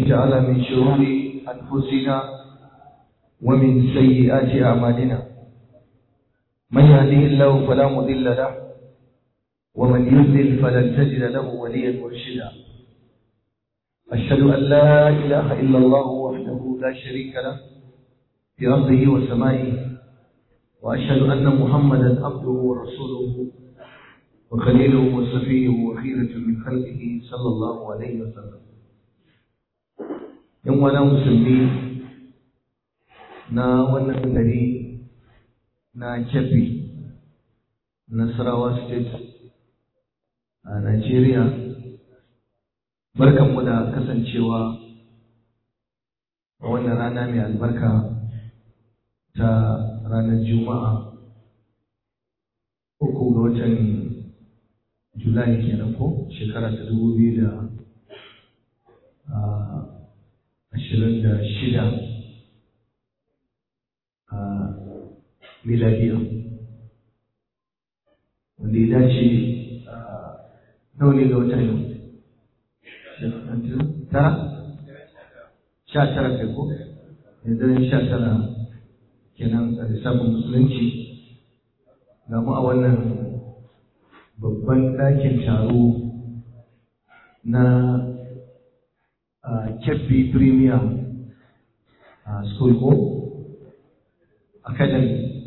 تعالى من شرور أنفسنا ومن سيئات أعمالنا من يهده الله فلا مضل له ومن يضلل فلن تجد له وليا مرشدا أشهد أن لا إله إلا الله وحده لا شريك له في أرضه وسمائه وأشهد أن محمدا عبده ورسوله وخليله وصفيه وخيرة من خلقه صلى الله عليه وسلم يوم أنا مسلمين na wannan gari na Kebbi, Nasarawa State a Najeriya. Barkanmu da kasancewa a wannan rana mai albarka ta ranar Juma'a uku ga watan Julai kenan ko shekara ta dubu biyu da ashirin da shida a miladiya wanda ya dace nawa ne ga wata yau tara sha tara kai ko yanzu sha tara kenan a lissafin musulunci ga mu a wannan babban ɗakin taro na Kebbi Premier School ko Academy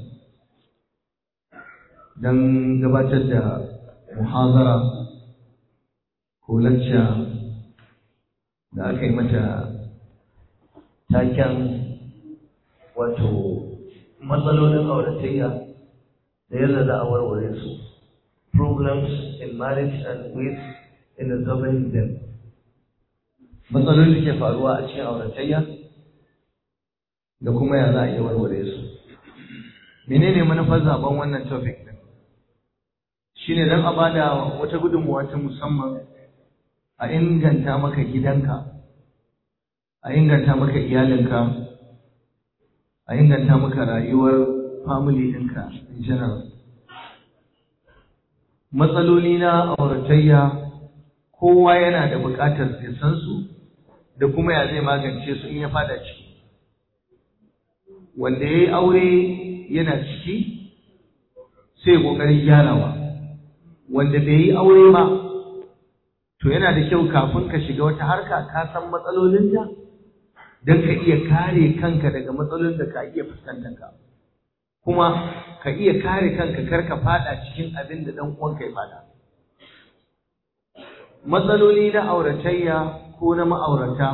don gabatar da muhazara ko lacca da aka yi mata taken wato matsalolin auratayya da yadda za a warware su problems in marriage and ways in resolving them matsalolin da ke faruwa a cikin auratayya da kuma ya za a iya warware su menene manufar zaben wannan topic din shine don a bada wata gudunmuwa ta musamman a inganta maka gidanka a inganta maka iyalinka a inganta maka rayuwar family ɗinka in general matsaloli na auratayya kowa yana da buƙatar ya san su da kuma ya zai magance su in ya fada ciki wanda ya yi aure yana ciki sai ƙoƙarin gyarawa wanda bai yi aure ba to yana da kyau kafin ka shiga wata harka ka san matsalolinta don ka iya kare kanka daga matsalolin da ka iya fuskantar ka kuma ka iya kare kanka kar ka fada cikin abin da dan uwanka ya fada matsaloli na auratayya ko na ma'aurata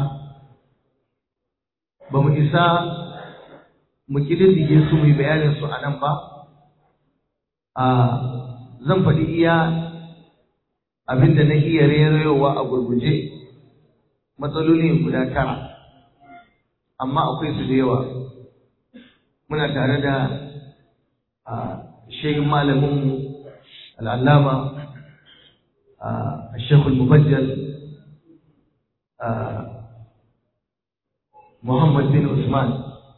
ba mu isa mu kididdige su mu bayanin su a nan ba a zan faɗi iya abin da na iya rairayowa a gurguje matsaloli guda tara amma akwai su da yawa muna tare da shehin malaminmu al'allama a shekul mubajjal muhammad bin usman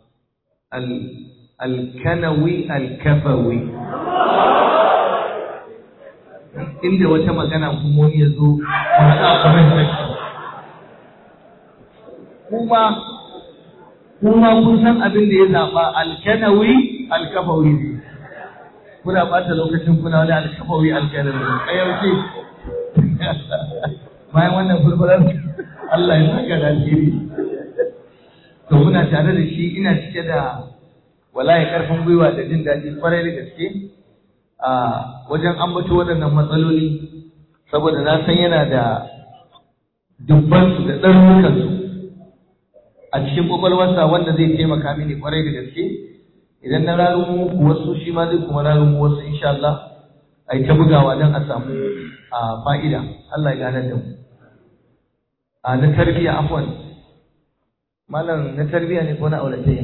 al-kanawi al-kafawi inda wata magana kuma wani ya zo masu comment section kuma kuma kun san abin da ya zaɓa alkanawi alkafawi ne kuna ɓata lokacin kuna wani alkafawi alkanawi a yaushe bayan wannan fulfular Allah ya saka da alheri to muna tare da shi ina cike da wallahi karfin gwiwa da jin daɗi kwarai da gaske a wajen ambato waɗannan matsaloli saboda na san yana da dubbansu da ɗarurukansu a cikin ƙwaƙwalwarsa wanda zai taimaka mini kwarai da gaske idan na rarumu muku wasu shi ma zai kuma rarumu wasu insha Allah a yi ta bugawa don a samu a fa'ida Allah ya ganar da mu a na tarbiyya afwan malam na tarbiyya ne ko na auratayya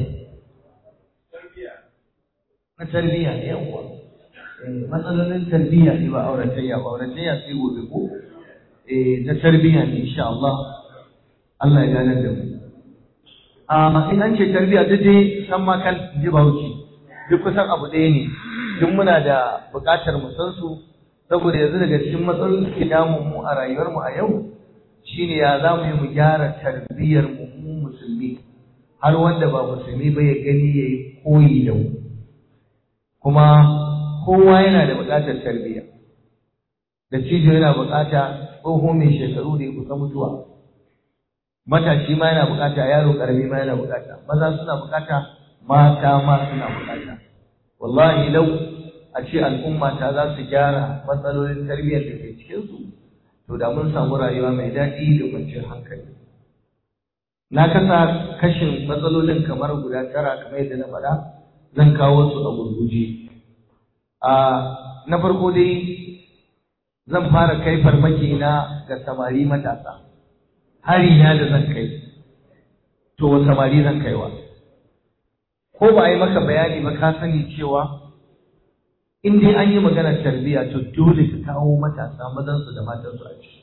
na tarbiyya ne yawwa matsalolin tarbiyya ne ba auratayya ba auratayya sai gobe ko eh na tarbiyya ne insha Allah Allah ya ganar da mu a in an ce tarbiyya duk dai san ma kan ji bauchi duk kusan abu ɗaya ne duk muna da buƙatar mu san su saboda yanzu daga cikin matsalolin da ke damun mu a rayuwar mu a yau shine ya za mu yi mu gyara tarbiyyar mu musulmi har wanda ba musulmi ba ya gani ya yi koyi da mu kuma kowa yana da buƙatar tarbiyya da cijo yana buƙata tsoho mai shekaru da ya kusa mutuwa matashi ma yana buƙata yaro ƙarami ma yana buƙata maza suna buƙata mata ma suna buƙata wallahi lau a ce al'umma ta za su gyara matsalolin tarbiyyar da ke cikinsu to da mun samu rayuwa mai daɗi da kwanciyar hankali na kasa kashin matsalolin kamar guda tara kamar yadda na faɗa zan kawo su a gurguje a na farko dai zan fara kai farmaki na ga samari matasa hari na da zan kai to samari zan kaiwa ko ba a yi maka bayani ba ka sani cewa in dai an yi maganar tarbiyya to dole ka kawo matasa mazansu da matansu a ciki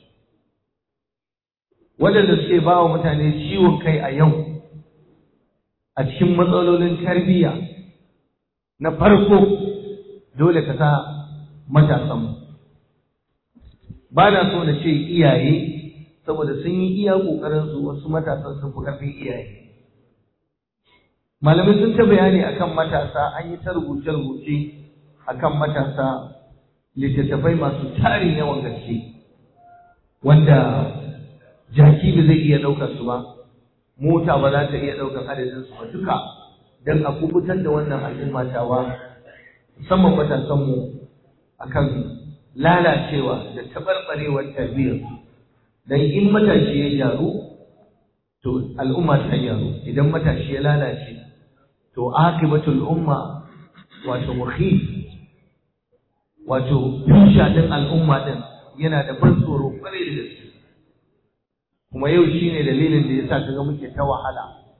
waɗanda suke ba wa mutane ciwon kai a yau a cikin matsalolin tarbiyya na farko dole ka sa matasanmu ba na so na ce iyaye saboda sun yi iya ƙoƙarinsu wasu matasan sun fi ƙarfin iyaye malamai sun ta bayani akan matasa an yi ta rubuce-rubuce akan matasa littattafai masu tarin yawan gaske wanda jaki ba zai iya ɗaukar su ba mota ba za ta iya ɗaukar adadin su ba duka don a kubutar da wannan al'umma tawa musamman matasanmu akan lalacewa da taɓarɓarewar tarbiyyar don in matashi ya gyaru to al'umma ta gyaru idan matashi ya lalace to akibatul umma wato mukhif wato tusha din al'umma din yana da ban tsoro kwarai da gaske kuma yau shine dalilin da yasa kaga muke ta wahala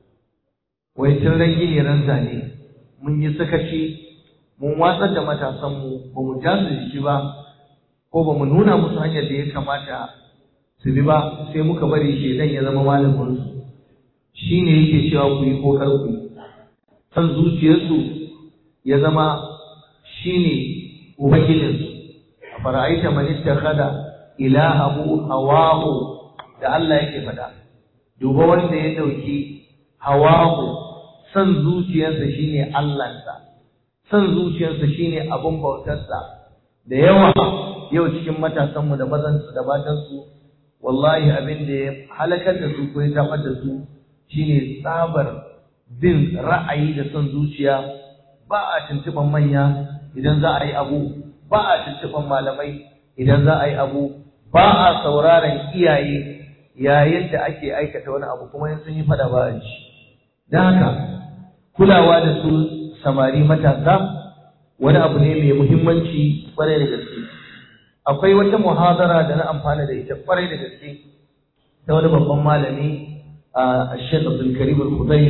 wai tun ran gini ran zane mun yi sakaci mun watsar da matasan mu ba mu ja su jiki ba ko ba mu nuna musu hanyar da ya kamata su bi ba sai muka bari shedan ya zama malamin su shine yake cewa ku yi ko kar ku yi san zuciyarsu ya zama shine ubangijinsu a fara'aita man ittakhadha ilahahu hawahu da Allah yake faɗa duba wanda ya dauki hawahu san zuciyarsa shine Allahnsa san zuciyarsa shine abun bautarsa da yawa yau cikin matasanmu da mazansu da matansu wallahi abin da ya halakar da su ko ya tabar da su shine tsabar bin ra'ayi da son zuciya ba a tuntuban manya idan za a yi abu ba a tuntuban malamai idan za a yi abu ba a sauraron iyaye yayin da ake aikata wani abu kuma in sun yi fada ba a ji don haka kulawa da su samari matasa wani abu ne mai muhimmanci kwarai da gaske akwai wata muhadara da na amfana da ita kwarai da gaske ta wani babban malami a Sheikh Abdul Karim Al-Khudayr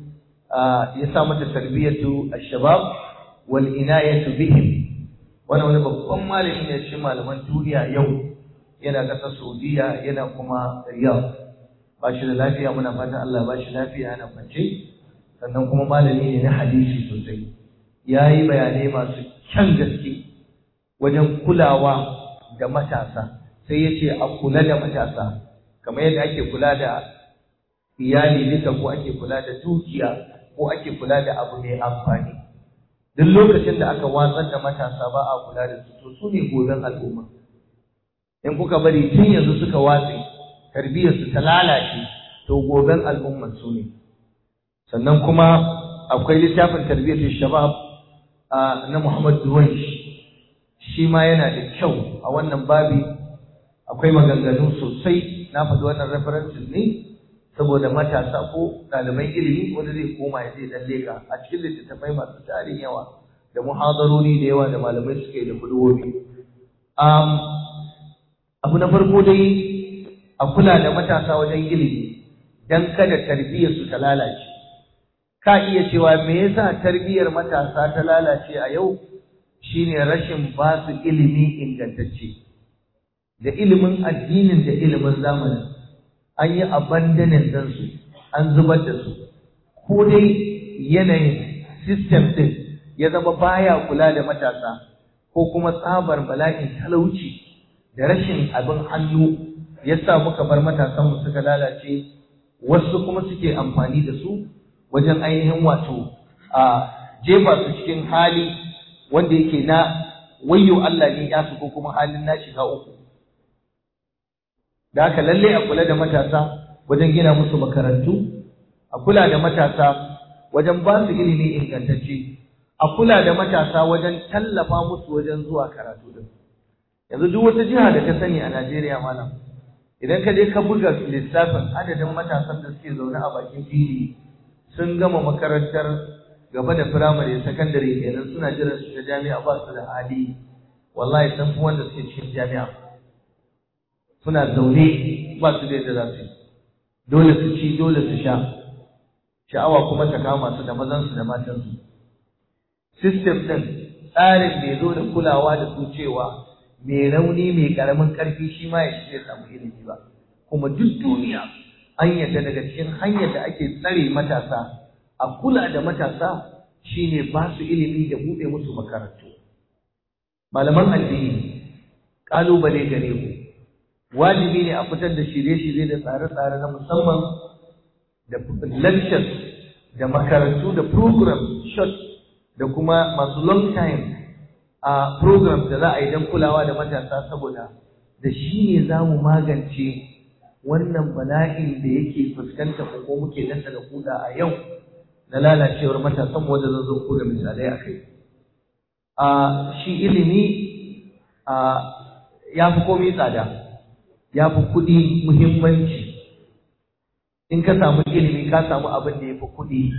ya sa mata tarbiyatu ash-shabab wal inayatu bihim wani wani babban malami ne shi malaman duniya yau yana ƙasar Saudiya yana kuma Riyadh ba shi da lafiya muna fatan Allah ba shi lafiya yana kwance sannan kuma malami ne na hadisi sosai ya yi bayanai masu kyan gaske wajen kulawa da matasa sai ya ce a kula da matasa kamar yadda ake kula da iyali duka ko ake kula da dukiya ko ake kula da abu mai amfani duk lokacin da aka watsar da matasa ba a kula da su to su ne goben al'umma in kuka bari tun yanzu suka watse tarbiyyar su ta lalace to goben al'umman su ne sannan kuma akwai littafin tarbiyyar shabab na Muhammad Duwaish shi ma yana da kyau a wannan babi akwai maganganu sosai na faɗi wannan references ne saboda matasa ko ɗaliban ilimi wanda zai koma ya zai dan leka a cikin littattafai masu tarin yawa da muhadarori da yawa da malamai suke da kuduwobi um, abu na farko dai a kula da matasa wajen ilimi dan kada tarbiyyar su ta lalace ka iya cewa me yasa tarbiyyar matasa ta lalace a yau shine rashin ba su ilimi ingantacce da ilimin addinin da ilimin zamanin an yi abandonin ɗinsu an zubar da su ko dai yanayin system ɗin ya zama baya kula da matasa ko kuma tsabar bala'in talauci da rashin abin hannu yasa muka bar matasanmu suka lalace wasu kuma suke amfani da su wajen ainihin wato a jefa su cikin hali wanda yake na wayyo Allah ne ya su ko kuma halin na shiga uku da haka lalle a kula da matasa wajen gina musu makarantu a kula da matasa wajen ba su ilimi ingantacce a kula da matasa wajen tallafa musu wajen zuwa karatu din yanzu duk wata jiha da ka sani a Najeriya malam idan ka je ka buga lissafin adadin matasan da suke zaune a bakin fili sun gama makarantar gaba da firamare sakandare kenan suna jiran su ta jami'a ba su da hali wallahi sun fi wanda suke cikin jami'a suna zaune ba su da yadda za su yi dole su ci dole su sha sha'awa kuma ta kama su da mazansu da matansu system ɗin tsarin bai zo da kulawa da su cewa mai rauni mai karamin ƙarfi shi ma ya shi samu ilimi ba kuma duk duniya an yadda daga cikin hanyar da ake tsare matasa a kula da matasa shine ba su ilimi da buɗe musu makarantu malaman addini ƙalubale gare ku wajibi ne a fitar da shirye-shirye da tsare-tsare na musamman da lectures da makarantu da program short da kuma masu long time a program da za a yi don kulawa da matasa saboda da shi ne za mu magance wannan bala'in da yake fuskanta ko muke danta da kuda a yau na lalacewar matasan wanda zan zo ku da misalai a kai a shi ilimi a ya fi komai tsada ya fi kuɗi muhimmanci in ka samu ilimi ka samu abin da ya fi kuɗi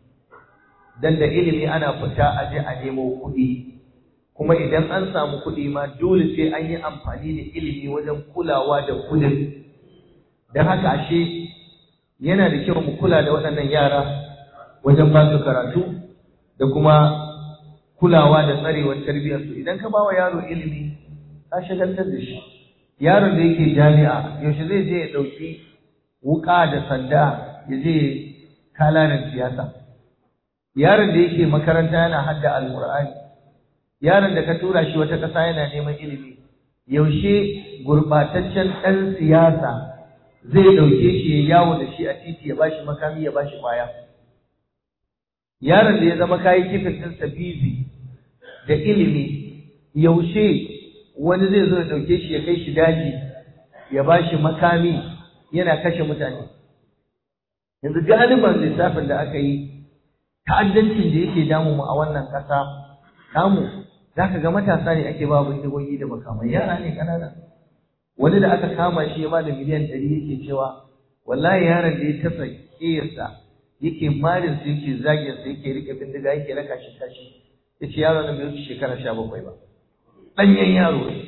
dan da ilimi ana fita a je a nemo kuɗi kuma idan an samu kuɗi ma dole sai an yi amfani da ilimi wajen kulawa da kuɗin don haka ashe yana da kyau mu kula da waɗannan yara wajen ba su karatu da kuma kulawa da tsarewar tarbiyyarsu idan ka ba wa yaro ilimi ka shagaltar da shi yaron da yake jami'a yaushe zai je ya ɗauki wuƙa da sanda ya je kalarin siyasa yaron da yake makaranta yana hadda alƙur'ani yaron da ka tura shi wata ƙasa yana neman ilimi yaushe gurɓataccen ɗan siyasa zai ɗauke shi ya yawo da shi a titi ya bashi makami ya bashi ƙwaya yaron da ya zama kayi kifin ɗinsa bizi da ilimi yaushe wani zai zo ya ɗauke shi ya kai shi daji ya bashi makami yana kashe mutane yanzu galiban lissafin da aka yi ta'addancin da yake damu mu a wannan ƙasa tamu za ka ga matasa ne ake ba bindigogi da makamai yara ne ƙanana wani da aka kama shi ya ba da miliyan ɗari yake cewa wallahi yaron da ya tasa ƙiyarsa yake marin su yake zagin sa yake rike bindiga yake raka shi tashi yace yaron nan bai wuce shekara sha bakwai ba ɗanyen yaro ne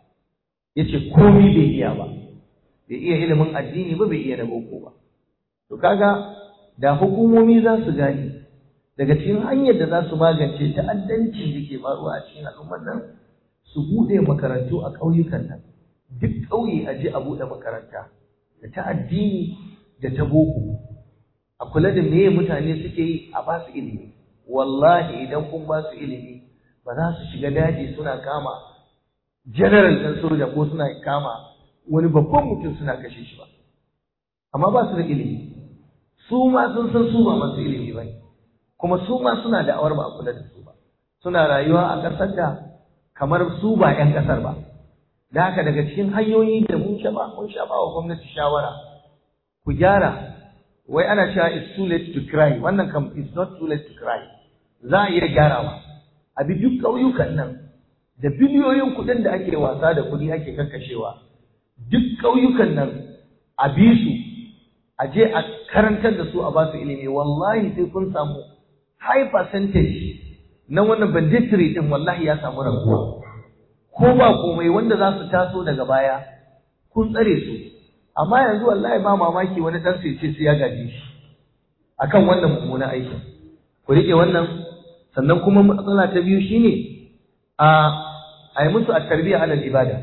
yace komi bai iya ba bai iya ilimin addini ba bai iya na boko ba to kaga da hukumomi za su gane daga cikin hanyar da za su magance ta'addancin da ke faruwa a cikin al'ummar nan su buɗe makarantu a ƙauyukan nan duk ƙauye a je a buɗe makaranta da ta addini da ta boko a kula da meye mutane suke yi a ba su ilimi wallahi idan kun ba su ilimi ba za su shiga daji suna kama general ɗin soja ko suna kama wani babban mutum suna kashe shi ba amma ba su da ilimi su ma sun san su ba masu ilimi ba ne kuma su ma suna da awar ba a kula da su ba suna rayuwa a ƙasar da kamar su ba 'yan ƙasar ba da haka daga cikin hanyoyi da mun sha ba mun sha ba wa gwamnati shawara ku gyara wai ana cewa it's too late to cry wannan kam it's not too late to cry za a iya gyarawa a bi duk ƙauyukan nan da biliyoyin kuɗin da ake wasa da kuɗi ake kakkashewa duk ƙauyukan nan a bi su a je a karantar da su a ba su ilimi wallahi sai kun samu high percentage na wannan banditry din wallahi ya samu raguwa ko ba komai wanda za su taso daga baya kun tsare su amma yanzu wallahi ba mamaki wani dan sai ce sai ya gaji shi akan wannan mummunan aikin ku rike wannan sannan kuma matsala ta biyu shine a a yi musu a tarbiyya alal ibada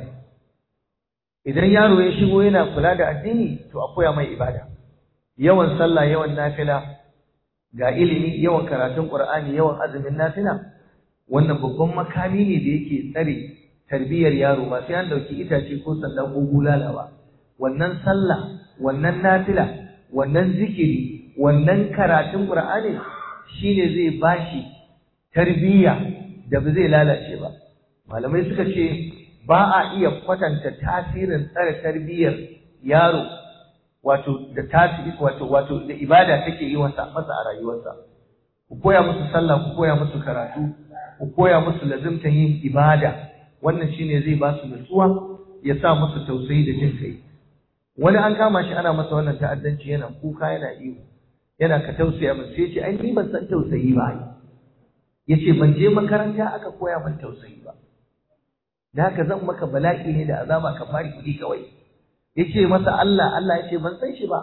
idan yaro ya shigo yana kula da addini to a koya mai ibada yawan sallah yawan nafila ga ilimi yawan karatun qur'ani yawan azumin nafila wannan babban makami ne da yake tsare tarbiyyar yaro ba sai an dauki itace ko sanda ko bulala ba wannan sallah wannan nafila wannan zikiri wannan karatun qur'ani shine zai bashi tarbiyya da ba zai lalace ba malamai suka ce ba a iya kwatanta tasirin tsare tarbiyyar yaro wato da tasiri wato wato da ibada take yi masa masa a rayuwarsa ku koya musu sallah ku koya musu karatu ku koya musu lazimtan yin ibada wannan shine zai ba su nutsuwa ya sa musu tausayi da jin kai wani an kama shi ana masa wannan ta'addanci yana kuka yana iyo yana ka tausaya min sai ce ai ni ban san tausayi ba ai yace ban je makaranta aka koya min tausayi ba da haka zan maka bala'i ne da azaba ka fari kuɗi kawai yace masa Allah Allah yace ban san shi ba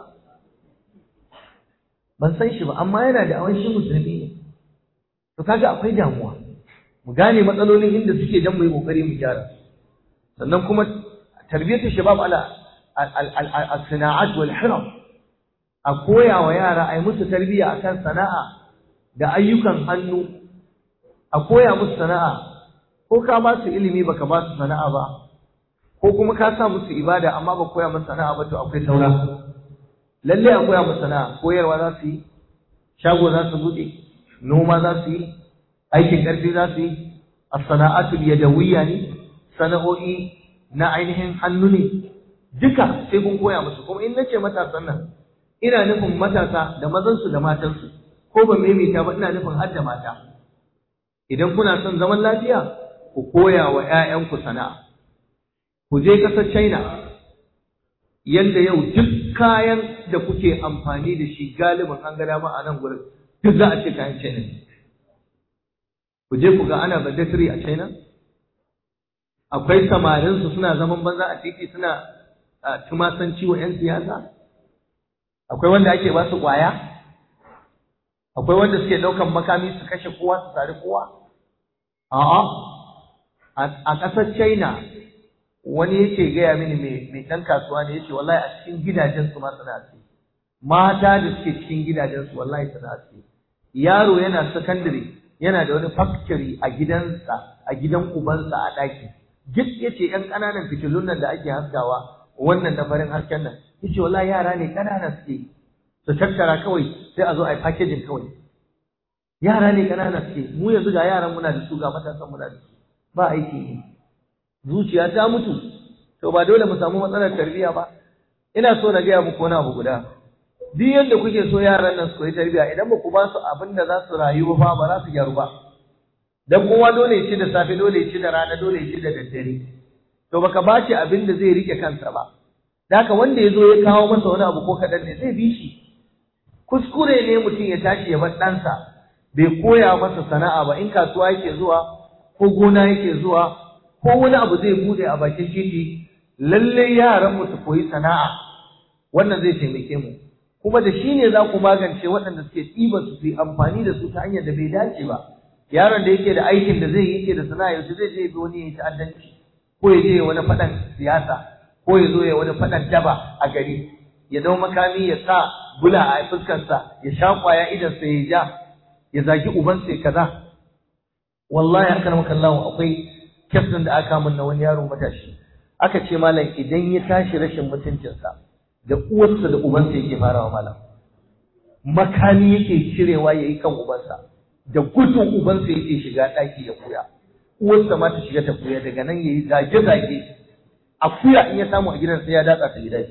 ban san shi ba amma yana da awan shi musulmi ne to kaga akwai damuwa mu gane matsalolin inda suke dan mu yi kokari mu gyara sannan kuma tarbiyyatu shabab ala al-sana'at wal hiram a koya wa yara ai musu tarbiyya akan sana'a da ayyukan hannu a koya musu sana'a ko ka ba su ilimi baka ba su sana'a ba ko kuma ka sa musu ibada amma ba koya musu sana'a ba to akwai saura lalle a koya musu sana'a koyarwa za su yi shago za su buɗe noma za su yi aikin ƙarfi za su yi as-sana'atul yadawiyya ne sana'o'i na ainihin hannu ne duka sai kun koya musu kuma in nace matasan nan ina nufin matasa da mazansu da matansu ko ban maimaita ba ina nufin har da mata idan kuna son zaman lafiya ku koya wa 'ya'yanku sana'a ku je ƙasar China yanda yau duk kayan da kuke amfani da shi galibin an ga dama a nan gurin duk za a ce kayan China ne ku je ku ga ana badatiri a China akwai samarin su suna zaman banza a titi suna tumasanci wa 'yan siyasa akwai wanda ake ba su ƙwaya akwai wanda suke ɗaukan makami su kashe kowa su sari kowa a'a a ƙasar China wani yake gaya mini mai ɗan kasuwa ne yace wallahi a cikin gidajen su ma suna ci mata da suke cikin gidajen su wallahi suna ci yaro yana secondary yana da wani factory a gidansa a gidan ubansa a ɗaki duk yace ƴan ƙananan fitilun nan da ake haskawa wannan na farin hasken nan yace wallahi yara ne ƙanana suke su tattara kawai sai a zo a yi packaging kawai yara ne ƙanana suke mu yanzu ga yaran muna da su ga matasan muna da su ba aiki ne zuciya ta mutu to ba dole mu samu matsalar tarbiyya ba ina so na gaya muku wani abu guda duk yadda kuke so yaran nan su koyi tarbiyya idan ba ku ba su abin da za su rayu ba ba za su gyaru ba dan kowa dole ya ci da safe dole ya ci da rana dole ya ci da daddare to baka ba shi abin da zai rike kansa ba haka wanda ya zo ya kawo masa wani abu ko kaɗan ne zai bi shi kuskure ne mutum ya tashi ya bar ɗansa bai koya masa sana'a ba in kasuwa yake zuwa ko gona yake zuwa ko wani abu zai bude a bakin titi lalle yaran mu su koyi sana'a wannan zai taimake mu kuma da shi ne za ku magance waɗanda suke ɗiba su yi amfani da su ta hanyar da bai dace ba yaron da yake da aikin da zai yi yake da sana'a yaushe zai je bi wani ya yi ta'addanci ko ya je wani faɗan siyasa ko ya zo ya wani faɗan daba a gari ya dau makami ya sa bula a fuskarsa ya sha kwaya idansa ya ja ya zagi ubansa ya kaza wallahi haka maka Allah akwai kyaftin da aka mun na wani yaro matashi aka ce malam idan ya tashi rashin mutuncinsa da uwarsa da ubansa yake farawa malam makami yake cirewa yayi kan ubansa da gudun ubansa yake shiga ɗaki ya koya uwarsa ma ta shiga ta koya daga nan yayi zage zage akuya in ya samu a gidan sai ya datsa ta gida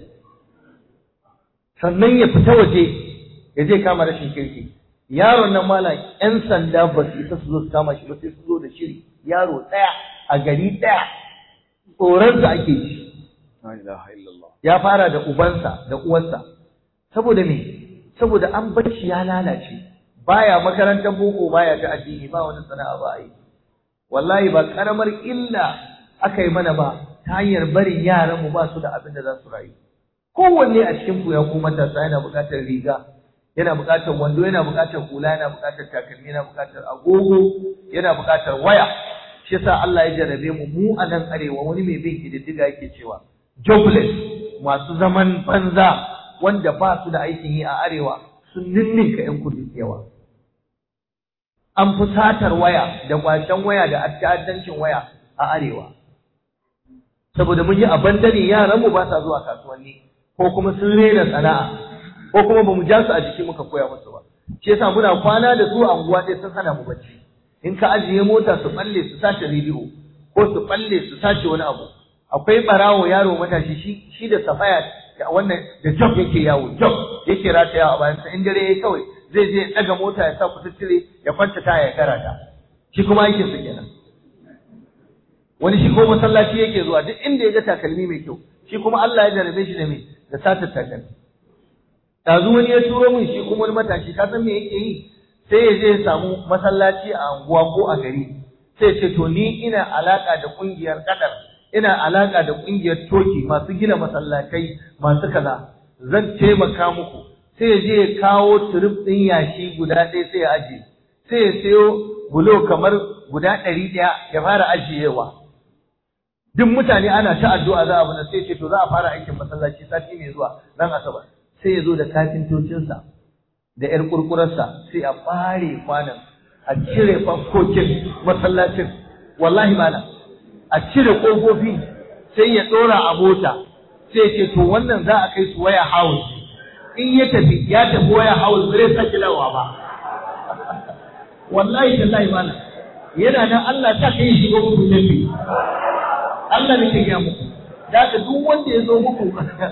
sannan ya fita waje ya je kama rashin kirki yaron nan malam yan sanda ba su isa su zo su kama shi ba sai su zo da shiri yaro ɗaya a gari ɗaya tsoronsa ake ji ya fara da ubansa da uwarsa saboda me saboda an bar shi ya lalace baya makarantar boko baya ta addini ba wani sana'a ba yi wallahi ba karamar illa aka yi mana ba ta hanyar barin yaran mu ba su da abin da za su rayu kowanne a cikin ku ya ku matasa yana buƙatar riga yana buƙatar wando yana buƙatar hula yana buƙatar takalmi yana buƙatar agogo yana buƙatar waya shi yasa Allah ya jarabe mu mu a nan arewa wani mai bin kididdiga yake cewa jobless masu zaman banza wanda ba su da aikin yi a arewa sun ninninka yan kudu yawa an fi satar waya da kwacen waya da ta'addancin waya a arewa saboda mun yi abandare yaran mu ba sa zuwa kasuwanni ko kuma sun rena sana'a ko kuma bamu ja su a jiki muka koya musu ba shi yasa muna kwana da su a unguwa ɗaya sun hana mu bacci in ka ajiye mota su balle su sace rediyo ko su balle su sace wani abu akwai barawo yaro matashi shi shi da safaya wannan da job yake yawo job yake rataya a bayan sa in dare yayi kawai zai je ya daga mota ya sa kututtire ya kwanta taya ya karata shi kuma aikin sa kenan wani shi ko masallaci yake zuwa duk inda ya ga takalmi mai kyau shi kuma Allah ya jarabe shi da me da satar takalmi Ɗazu wani ya turo min shi kuma wani matashi ka san me yake yi sai ya je ya samu masallaci a anguwa ko a gari sai ce to ni ina alaka da kungiyar kadar ina alaka da kungiyar toki masu gina masallatai masu kaza zan taimaka muku sai ya je ya kawo turub ɗin yashi guda ɗaya sai ya ajiye sai ya sayo bulo kamar guda ɗari ɗaya ya fara ajiyewa duk mutane ana ta addu'a za a bana sai ce to za a fara aikin masallaci sati mai zuwa ran asabar sai ya zo da kafintocinsa da ‘yar kurkurarsa sai a ɓare kwanan a cire fankokin masallacin wallahi mana a cire ƙofofi sai ya ɗora a mota sai ya ce to wannan za a kai su waya house in ya tafi ya tafi waya house bai sake lawa ba wallahi tallahi mana yana nan Allah ta kai shi ga muku tafi Allah ne ke gaya muku da ka duk wanda ya zo muku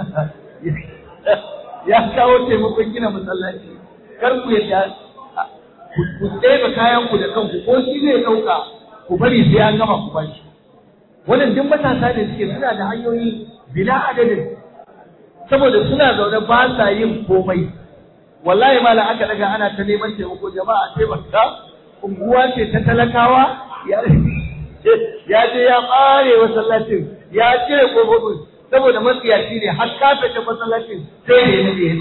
ya kawo taimakon gina masallaci kar ku yadda ku ɗebe kayan ku da kanku ko shi zai ɗauka ku bari sai an gama ku bashi wannan duk matasa ne suke suna da hanyoyi bila adadin saboda suna zaune ba sa yin komai wallahi mala aka daga ana ta neman taimako jama'a taimaka unguwa ce ta talakawa ya je ya ɓare masallacin ya cire kofofin saboda matsiyaci ne har kafe ta masallacin sai ne na ne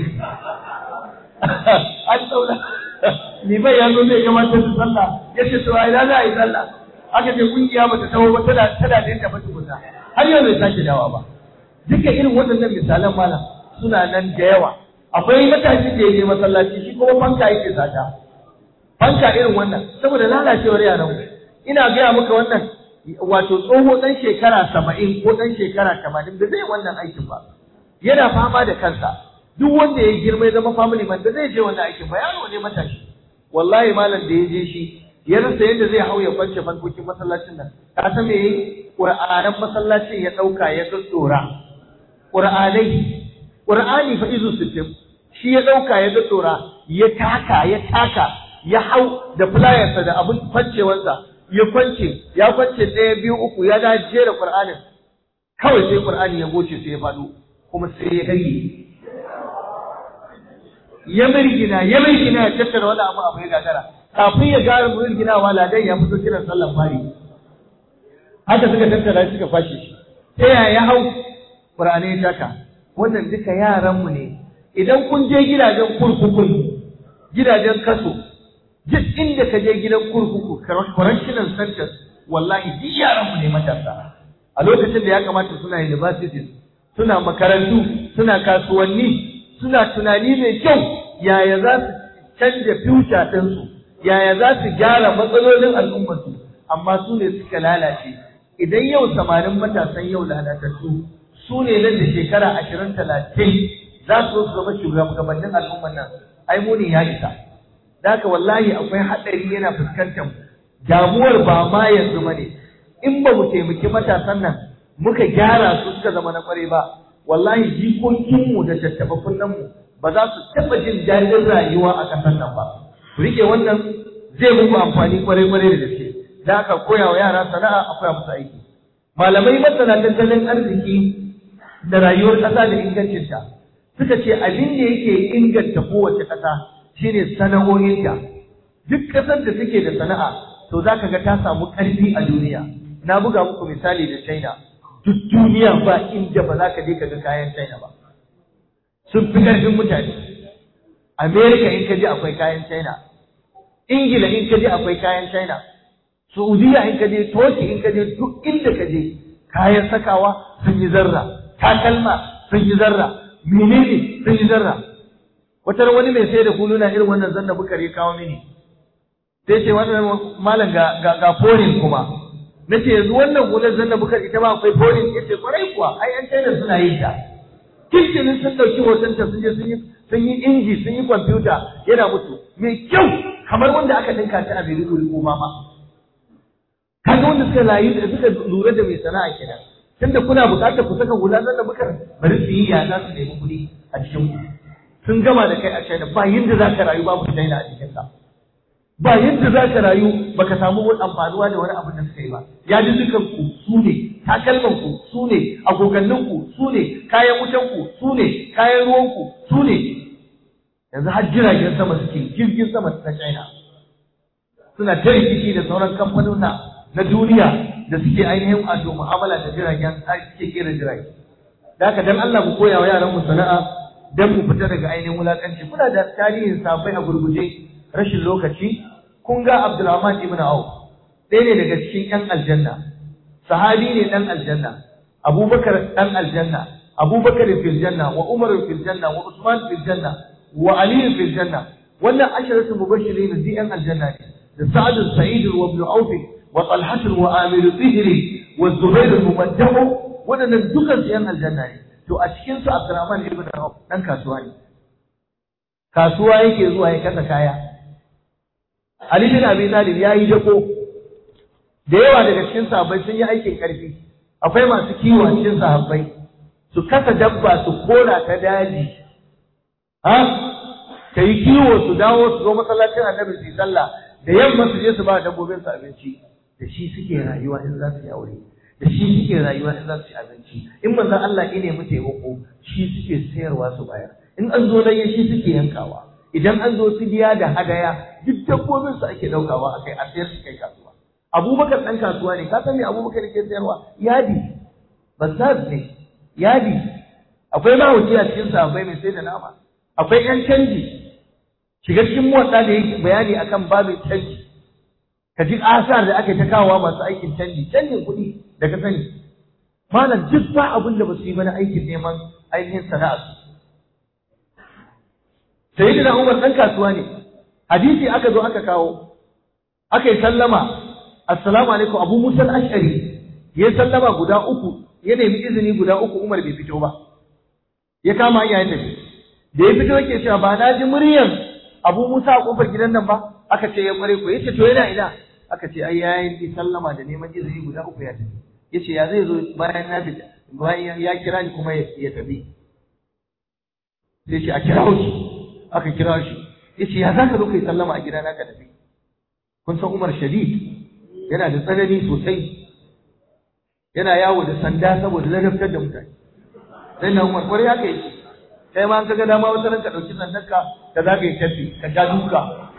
an tsauna liman ya zo zai gabatar da sallah ya ce to ai za a yi sallah aka ce kungiya bata tawo ba tana tana da yadda bata kusa har yau bai sake dawa ba duka irin waɗannan misalan malam suna nan da yawa akwai matashi da ya je masallaci shi kuma fanka yake sata fanka irin wannan saboda lalacewar yaran mu ina gaya maka wannan wato tsoho ɗan shekara saba'in ko ɗan shekara tamanin da zai wannan aikin ba yana fama da kansa duk wanda ya girma ya zama family man da zai je wannan aikin ba yaro ne matashi wallahi malam da ya je shi ya rasa yadda zai hau ya kwance fankokin masallacin nan ka san me yayi qur'anan masallacin ya dauka ya tsora qur'anai qur'ani fa izu sittin shi ya dauka ya tsora ya taka ya taka ya hau da flyersa da abin kwancewarsa ya kwance ya kwance ɗaya biyu uku ya da jera qur'anin kawai sai qur'ani ya goce sai ya faɗo kuma sai ya karye ya mirgina ya mirgina ya tattara wani abu abu ya gagara kafin ya gara mirginawa ladan ya fito kiran sallan fari haka suka tattara suka fashe shi ta yaya ya hau Qur'ani ya taka wannan duka yaranmu ne idan kun je gidajen kurkukun gidajen kaso duk inda ka je gidan kurkuku correctional centers wallahi duk yaranmu ne matasa a lokacin da ya kamata suna universities suna makarantu suna kasuwanni suna tunani mai kyau yaya za su canja future ɗinsu yaya za su gyara matsalolin al'ummarsu amma su ne suka lalace idan yau samanin matasan yau lalatattu su ne nan da shekara ashirin talatin za su zama shugabannin al'ummar nan ai muni ya isa da haka wallahi akwai haɗari yana fuskantar damuwar ba ma yanzu ba ne in ba mu taimaki matasan nan muka gyara su suka zama na kware ba wallahi jikokinmu da tattaɓa kunnenmu ba za su taɓa jin daɗin rayuwa a ƙasar nan ba ku riƙe wannan zai muku amfani kwarai-kwarai da gaske da aka koya wa yara sana'a a koya musu aiki malamai masana tattalin arziki da rayuwar ƙasa da ingancinta suka ce abin da yake inganta kowace ƙasa shine sana'o'inta duk ƙasar da take da sana'a to za ka ga ta samu ƙarfi a duniya na buga muku misali da china duk duniya ba inda ba za ka je ka ga kayan china ba sun fi ƙarfin mutane america in ka je akwai kayan china ingila in ka je akwai kayan china saudiya in ka je turkey in ka je duk inda ka je kayan sakawa sun yi zarra takalma sun yi zarra menene sun yi zarra wata wani mai sai da huluna irin wannan zanna bukari kawo mini sai ce wannan malam ga ga ga foreign kuma na ce yanzu wannan hular zanna bukar ita ma akwai polin ya ce kwarai kuwa ai yan china suna yin ta kirkinin sun ɗauki hotonta sun je sun yi sun yi inji sun yi kwamfuta yana mutu mai kyau kamar wanda aka dinka ta a Maiduguri ko ma kaga wanda suka layi da suka lura da mai sana'a kenan tunda kuna buƙatar ku saka hula nan da muka bari su yi ya za su nemi kuɗi a cikin ku sun gama da kai a China ba yadda za ka rayu babu China a cikin ka ba yadda za ka rayu baka samu wani amfanuwa da wani abin da suka yi ba ya ji dukan ku su ne takalman ku su ne agogannin ku su ne kayan wutan ku su ne kayan ruwan ku su ne yanzu har jiragen sama suke jirgin sama na China suna ta rikici da sauran kamfanona na duniya da suke ainihin wato mu'amala da jiragen suke kera jirage da haka dan Allah mu koya wa yaran mu sana'a dan mu fita daga ainihin wulakanci kuna da tarihin sabai a gurguje rashin lokaci kun ga Abdulrahman ibn Auf ɗaya ne daga cikin ƴan aljanna sahabi ne ɗan aljanna Abubakar ɗan aljanna Abubakar fil janna wa Umar fil janna wa Usman fil janna wa Ali fil janna wannan asharatu mubashirin di ƴan aljanna ne da Sa'ad Sa'id wa Ibn Auf wa Talha wa Amir Fihri wa Zubair al-Mumaddah waɗannan dukan su ƴan aljanna ne to a cikin su Abdurrahman ibn Auf dan kasuwa ne kasuwa yake zuwa ya kasa kaya Ali bin Abi Talib ya yi dako da yawa daga cikin sahabbai sun yi aikin karfi akwai masu kiwo a cikin sahabbai su kasa dabba su kora ta daji ha ta yi kiwo su dawo su zo masallacin annabi su yi sallah da yamma su je su ba dabbobin su abinci da shi suke rayuwa in za su yi aure da shi suke rayuwa in za su ci abinci in manzon Allah ne mu taimako shi suke sayarwa su bayar in an zo dai shi suke yankawa idan an zo fidiya da hadaya duk dabbobin su ake daukawa akai a sayar su kai kasuwa Abubakar dan kasuwa ne ka san me Abubakar ke sayarwa yadi bazaz ne yadi akwai mahauci a cikin sahabbai mai sai da nama akwai yan canji shiga cikin motsa da yake bayani akan babin canji ka ji asar da aka ta kawowa masu aikin canji canjin kuɗi da ka sani malam duk ba abin da ba su yi mana aikin neman ainihin sana'a su sayyidina Umar dan kasuwa ne hadisi aka zo aka kawo aka yi sallama assalamu alaikum Abu Musa al-Ash'ari ya sallama guda uku ya nemi izini guda uku Umar bai fito ba ya kama hanya ya tafi da ya fito yake cewa ba na ji muryan Abu Musa a kofar gidan nan ba aka ce ya kware ko yace to yana ina aka ce ai yayin sallama da neman izini guda uku ya tafi yace ya zai zo bayan na fita bayan ya kira ni kuma ya tafi sai ce a kira shi aka kira shi yace ya zaka zo kai sallama a gidana ka tafi kun san Umar Shadid yana da tsanani sosai yana yawo da sanda saboda ladabtar da mutane sai na Umar kwarai haka yake kai ma an kaga dama wata ranka dauki sandarka ka za ka yi tafi ka ja duka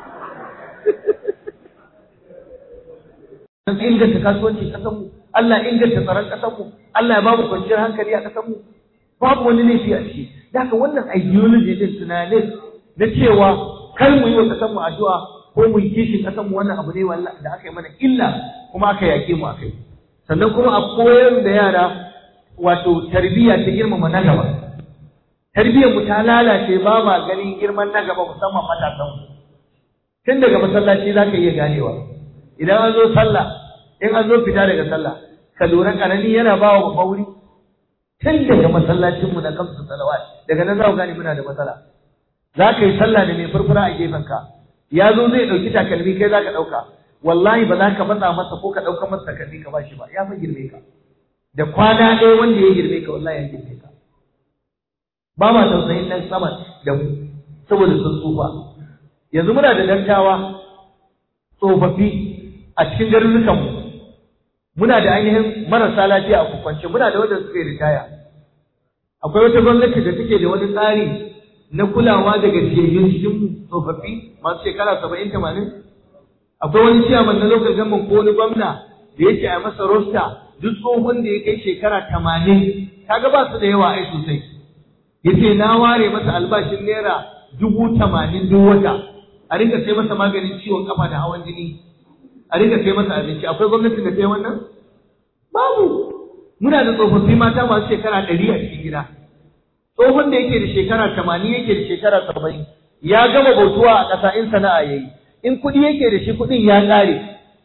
don inganta kasuwanci kasanmu Allah inganta tsaron kasanmu Allah ya ba mu kwanciyar hankali a kasanmu babu wani laifi a ciki da haka wannan ideology din tunanin na cewa kar mu yi wa kasanmu addu'a ko mu yi kishin kasanmu wannan abu ne wallahi da aka yi mana illa kuma aka yake mu akai sannan kuma a koyar da yara wato tarbiyya ta girmama na gaba tarbiyyar mu ta lalace ba ma ganin girman na gaba musamman matasan mu tun daga masallaci za ka iya ganewa idan an zo sallah in an zo fita daga sallah ka lura karami yana ba wa babba wuri tun daga masallacin mu na kamsu salawat daga nan za ku gane muna da matsala za ka yi sallah da mai furfura a gefen ka ya zo zai ɗauki takalmi kai za ka ɗauka wallahi ba za ka matsa masa ko ka ɗauka masa takalmi ka ba shi ba ya fa girme ka da kwana ɗaya wanda ya girme ka wallahi ya girme ka ba ma tausayin nan sama da mu saboda sun tsufa yanzu muna da dattawa tsofaffi a cikin garurukan mu muna da ainihin marasa lafiya a kukwance muna da wanda suka yi ritaya akwai wata gwamnati da take da wani tsari na kulawa da gajiyayyun cikin tsofaffi masu shekara saba'in tamanin akwai wani ciyaman na lokacin government ko wani gwamna da yake a masa rosta duk tsohon da ya kai shekara tamanin kaga ba su da yawa ai sosai yace na ware masa albashin naira dubu tamanin duk wata a rinka sai masa maganin ciwon kafa da hawan jini a rinka sai masa abinci akwai gwamnatin da ta yi wannan babu muna da tsofaffi mata masu shekara ɗari a cikin gida tsohon da yake da shekara tamanin yake da shekara saba'in ya gama bautuwa a ƙasa in sana'a ya yi in kuɗi yake da shi kuɗin ya ƙare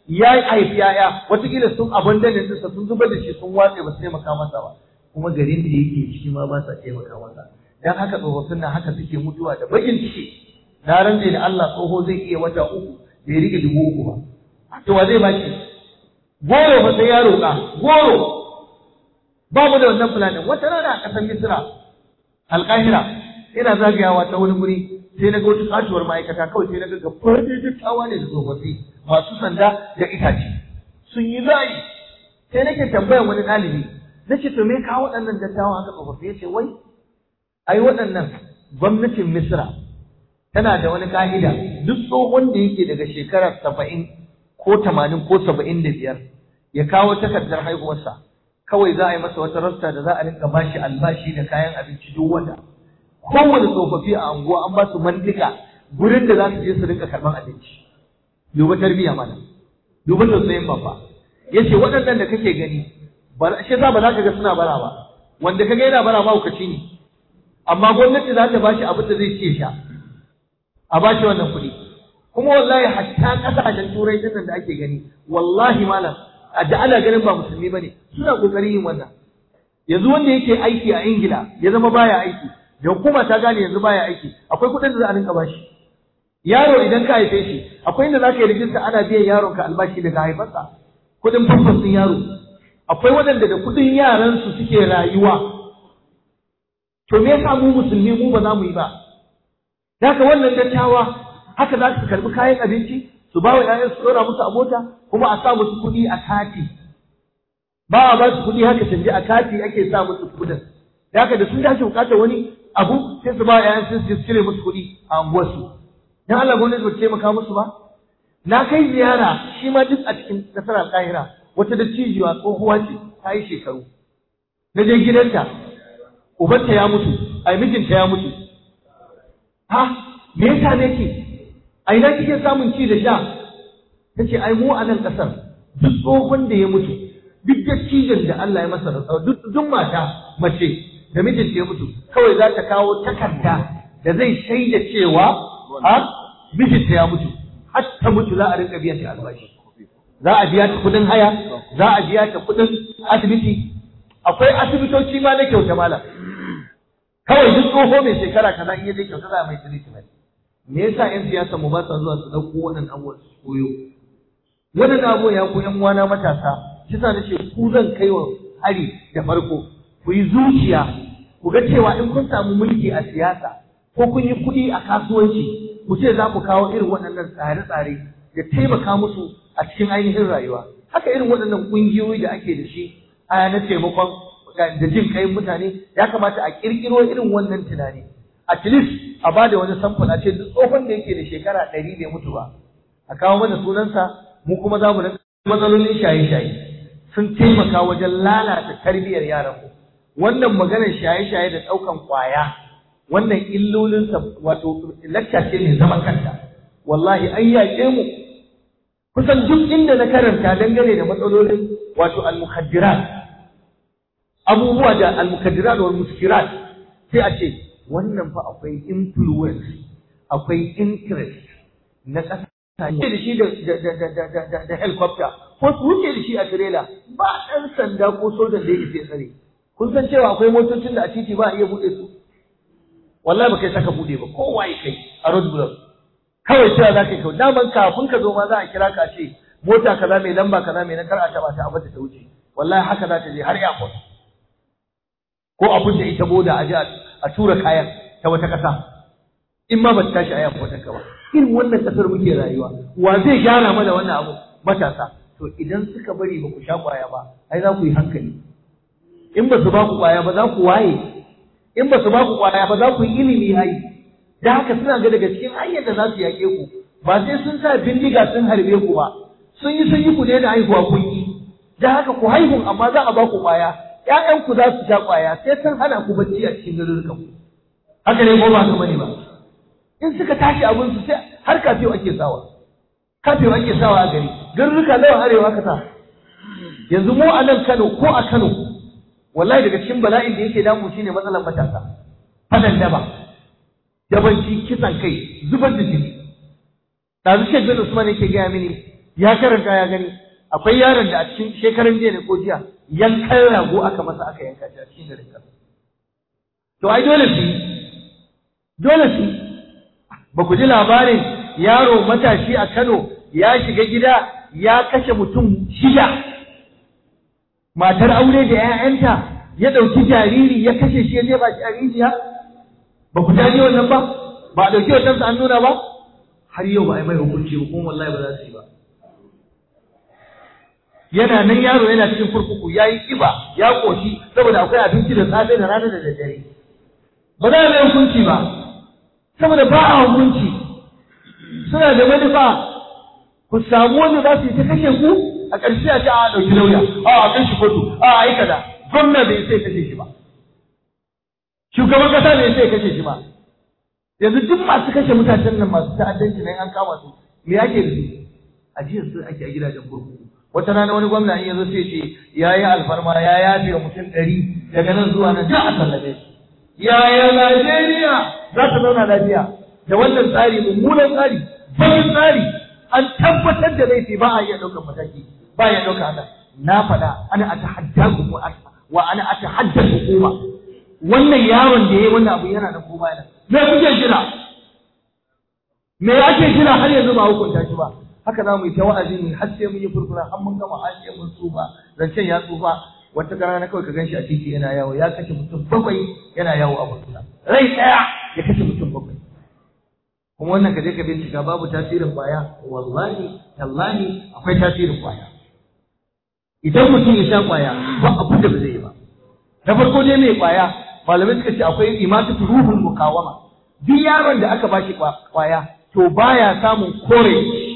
ya haifi yaya watakila sun abandonin ɗinsa sun zubar da shi sun watse ba su taimaka masa ba kuma garin da yake ciki ma ba sa taimaka masa dan haka tsofaffin nan haka suke mutuwa da bakin ciki na rantse da Allah tsoho zai iya wata uku bai rike dubu uku ba to wa zai baki goro ba sai ya roƙa goro babu da wannan fulanin wata rana a ƙasar Misira alƙahira ina zagayawa ta wani guri sai na ga wata katuwar ma'aikata kawai sai na ga gabar da dattawa ne da tsofaffi masu sanda da itace sun yi layi sai nake tambayar wani ɗalibi na ce to me kawo waɗannan dattawa haka tsofaffi ya ce wai ai waɗannan gwamnatin misra tana da wani ka'ida duk tsohon da yake daga shekara saba'in ko tamanin ko saba'in da biyar ya kawo takardar haihuwarsa kawai za a yi masa wata rasta da za a rinka bashi albashi da kayan abinci duk wata kowane tsofaffi a anguwa an ba su mantika gurin da za su je su rinka karɓar abinci duba tarbiyya mana duba tausayin babba ya ce waɗannan da kake gani shi za ba za ka ga suna bara ba wanda ka ga yana bara mahaukaci ne amma gwamnati za ta ba shi abin da zai ce sha a ba shi wannan kuɗi kuma wallahi hatta ƙasashen turai din da ake gani wallahi malam da ana ganin ba musulmi bane suna kokarin yin wannan yanzu wanda yake aiki a ingila ya zama baya aiki da hukuma ta gane yanzu baya aiki akwai kuɗin da za a rinka bashi yaro idan ka haife shi akwai inda za ka yi rijista ana biyan yaron ka albashi daga haifarsa kuɗin famfas ɗin yaro akwai waɗanda da kuɗin yaransu suke rayuwa to me yasa mu musulmi mu ba za mu yi ba haka wannan dattawa haka za su karbi kayan abinci su ba wa ƴaƴan su ɗora musu a mota kuma a sa musu kuɗi a kati ba a ba su kuɗi haka canje a kati ake sa musu kuɗin da haka da sun dace bukatar wani abu sai su ba wa ƴaƴan su su cire musu kuɗi a unguwarsu dan Allah gwamnati ba ta taimaka musu ba na kai ziyara shi ma duk a cikin nasarar kahira wata dattijuwa tsohuwa ce ta yi shekaru na je gidanta ubanta ya mutu ai mijinta ya mutu ha me yasa ne ke a ina kike samun ci da sha tace ai mu a nan kasar duk tsohon da ya mutu duk dattijan da Allah ya masa rantsawa duk duk mata mace da mijinta ya mutu kawai za ta kawo takarda da zai shaida cewa ha mijinta ya mutu har ta mutu za a rinka biyan ta albashi za a biya ta kudin haya za a biya ta kudin asibiti akwai asibitoci ma na kyauta malam kawai duk tsoho mai shekara kaza in yaje kyauta za a mai treatment me yasa yan siyasa mu ba sa zuwa su dauko wannan abubuwan su koyo wannan abu ya ku yan uwana matasa kisa na ce ku zan kai wa hari da farko ku yi zuciya ku ga cewa in kun samu mulki a siyasa ko kun yi kuɗi a kasuwanci ku ce za ku kawo irin waɗannan tsare-tsare da taimaka musu a cikin ainihin rayuwa haka irin waɗannan ƙungiyoyi da ake da shi a na taimakon da jin kai mutane ya kamata a ƙirƙiro irin wannan tunani at least a ba da wani samfur a ce duk tsohon da yake da shekara ɗari bai mutu ba a kawo mana sunansa mu kuma za mu matsalolin shaye-shaye sun taimaka wajen lalata tarbiyyar yaranmu wannan maganar shaye-shaye da ɗaukan ƙwaya wannan illolinsa wato lacca ce mai zaman kanta wallahi an yaƙe mu kusan duk inda na karanta dangane da matsalolin wato al-mukhaddirat abubuwa da al-mukhaddirat wal muskirat sai a ce wannan fa akwai influence akwai interest na ƙasa da shi da da helicopter ko su wuce da shi a trailer ba ɗan sanda ko sojan da yake tsare kun san cewa akwai motocin da a titi ba a iya buɗe su wallahi ba kai saka buɗe ba kowa ya kai a road block kawai cewa za ka yi kawai daman kafin ka zo ma za a kira ka ce mota kaza mai lamba kaza mai na kar a taɓa ta abata ta wuce wallahi haka za ta je har airport ko abin da ita boda a je a tura kayan ta wata ƙasa in ma ba ta tashi a airport ka ba irin wannan ƙasar muke rayuwa wa zai gyara mana wannan abu matasa to idan suka bari ba ku sha ƙwaya ba ai za ku yi hankali in ba su ba ku ƙwaya ba za ku waye in ba su ba ku ƙwaya ba za ku yi ilimi ai da haka suna ga daga cikin hanyar da za su yaƙe ku ba sai sun sa bindiga sun harbe ku ba sun yi sun yi ku daina haihuwa kun yi da haka ku haihu amma za a ba ku ƙwaya ƴaƴanku za su sha ƙwaya sai sun hana ku bacci a cikin garurukan ku haka ne ko ba haka bane ba in suka tashi abin su sai har kafiyo ake sawa kafiyo ake sawa a gari garuruka nawa arewa aka sa yanzu mu a nan Kano ko a Kano wallahi daga cikin bala'in da yake damu shine matsalar matasa fadan daba dabanci kisan kai zubar da jini ɗazu shek bin usman yake gaya mini ya karanta ya gani akwai yaron da a cikin shekaran jiya ne ko jiya yankan rago aka masa aka yanka shi a cikin garin kasa to ai dole su yi dole su yi ba ku ji labarin yaro matashi a Kano ya shiga gida ya kashe mutum shida matar aure da 'ya'yanta ya ɗauki jariri ya kashe shi ya jefa shi a rijiya ba ku jaje wannan ba ba a ɗauki wannan an nuna ba har yau ba a yi mai hukunci ba kuma wallahi ba za su yi ba yana nan yaro yana cikin kurkuku ya yi ƙiba ya ƙoshi saboda akwai abinci da safe da rana da daddare ba za a mai hukunci ba saboda ba a hukunci suna da manufa ku samu wanda za su yi ta kashe ku a ƙarshe a ce a ɗauki lauya a a kai shi kotu a a yi kaza gwamna bai sai kashe shi ba shugaban ƙasa bai sai kashe shi ba yanzu duk masu kashe mutanen nan masu ta'addanci nan an kama su me ake da su a jiya su ake a gidajen kurkuku wata rana wani gwamna in yazo sai ce ya yi alfarma ya yafe mutum ɗari daga nan zuwa nan da a sallame su yaya Najeriya za ta zauna lafiya da wannan tsari mummunan tsari bayan tsari an tabbatar da laifi ba a iya ɗaukar mataki ba a iya ɗaukar haka na faɗa ana a tahaddaku wa ana a tahaddar hukuma wannan yaron da ya yi wannan abu yana da koma yana me kuke jira me ake jira har yanzu ba hukunta shi ba haka za mu yi ta wa'azi mu har sai mun yi furfura har mun gama har sai mun tsufa zancen ya tsufa wata rana na kawai ka ganshi a titi yana yawo ya kashe mutum bakwai yana yawo a burtuna rai ɗaya ya kashe mutum bakwai kuma wannan ka je ka bincika babu tasirin kwaya wallahi tallahi akwai tasirin kwaya idan mutum ya sha kwaya ba abin da ba zai yi ba na farko dai mai kwaya malamai suka ce akwai imatu ruhul mukawama duk yaron da aka bashi kwaya to baya samun kore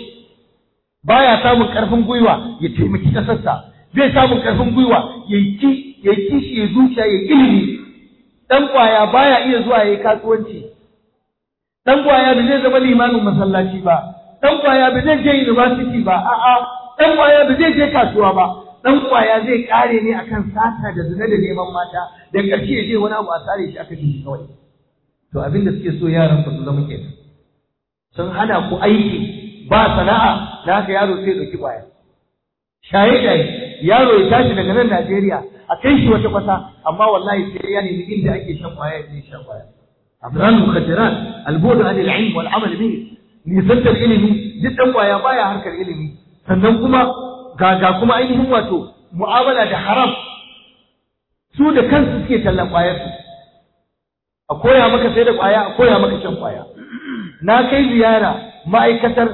baya samun karfin gwiwa ya taimaki kasarsa zai samun karfin gwiwa ya yi ya kishi ya zuciya ya ilimi dan kwaya baya iya zuwa yayi kasuwanci dan kwaya ba zai zama limamin masallaci ba dan kwaya ba zai je university ba a'a dan kwaya ba zai je kasuwa ba dan kwaya zai kare ne akan sata da zina da neman mata da ƙarshe ya je wani abu a tsare shi aka shi kawai to abin da suke so yaran su zama kenan sun hana ku aiki ba sana'a da haka yaro sai ɗauki kwaya shaye shaye yaro ya tashi daga nan Najeriya a kai shi wata kwasa amma wallahi sai ya nemi inda ake shan kwaya ya shan kwaya abran mukhaddarat albudu an al-ilm wal amal bihi nisantar ilimi duk dan kwaya baya harkar ilimi sannan kuma ga ga kuma ainihin wato mu'amala da haram su da kansu suke tallan kwayar su a koya maka sai da kwaya a koya maka shan kwaya na kai ziyara ma'aikatar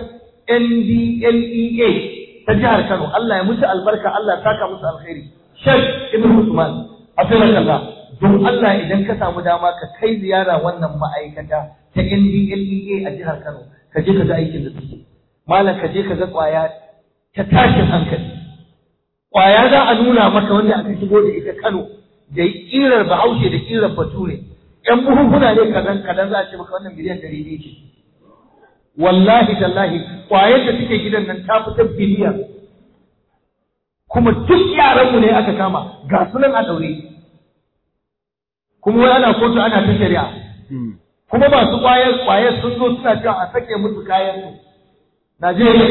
NDLEA ta jihar Kano Allah ya musu albarka Allah ya saka musu alkhairi Sheikh Ibn Usman Afirka don Allah idan ka samu dama ka kai ziyara wannan ma'aikata ta NDLEA a jihar Kano ka je ka ga aikin da suke malam ka je ka ga kwaya ta tashin hankali kwaya za a nuna maka wanda aka shigo da ita Kano da kirar Bahaushe da kirar Bature ƴan buhunhuna ne kadan kadan za a ce maka wannan miliyan ɗari ne ce wallahi tallahi kwayar da take gidan nan ta fitar biliyan kuma duk yaranmu ne aka kama ga sunan a daure kuma wai ana kotu ana ta shari'a kuma masu kwayar kwayar sun zo suna cewa a sake musu kayan su Najeriya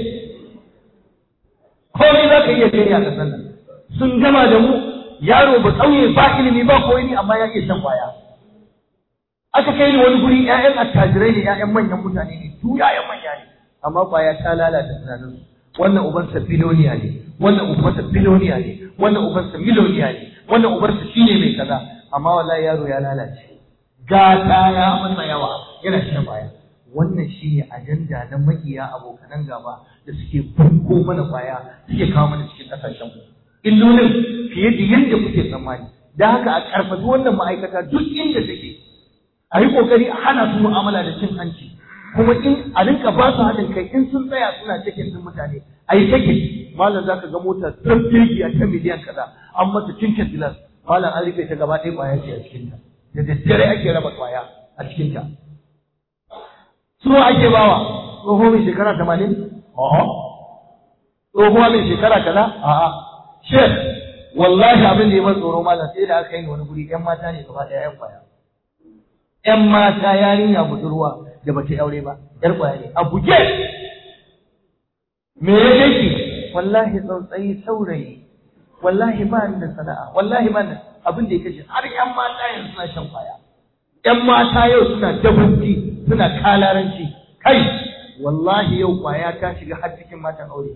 komai za ka iya gani a ƙasar nan sun gama da mu yaro ba ƙauye ba ilimi ba koyi amma ya iya shan kwaya aka kai ni wani guri ƴaƴan attajirai ne ƴaƴan manyan mutane ne su ƴaƴan manya ne amma kwaya ta lalata tunanin su wannan ubansa biloniya ne wannan ubansa biloniya ne wannan ubansa miloniya ne wannan ubansa shine mai kaza amma wallahi yaro ya lalace gata ya masa yawa yana shan kwaya wannan shine ajanda na makiya abokanan gaba da suke bunko mana kwaya suke kawo mana cikin kasashen mu illolin fiye da yadda kuke tsammani da haka a karfafi wannan ma'aikata duk inda take a yi ƙoƙari a hana su mu'amala da cin hanci kuma in a rinka ba su haɗin kai in sun tsaya suna cikin din mutane a yi take malam za ka ga mota tun jirgi a ta miliyan kaza an mata cincin dilas malam an rufe ta gaba ɗaya ƙwaya ce a cikinta da daddare ake raba ƙwaya a cikinta su ake bawa tsoho mai shekara tamanin a'a tsohuwa mai shekara kaza a'a shek wallahi abin da ya mai tsoro malam sai da aka yi wani guri ƴan mata ne gaba ɗaya ƴan ƙwaya ‘yan mata yarinya budurwa da bata aure ba, ‘yar ƙwaya ne, a buge! me ya kai ki wallahi tsautsayi saurayi wallahi ba ni da sana'a wallahi ba ni abin da ya kashe har ƴan mata yanzu suna shan kwaya ƴan mata yau suna dabanci suna kalaranci kai wallahi yau kwaya ta shiga har cikin matan aure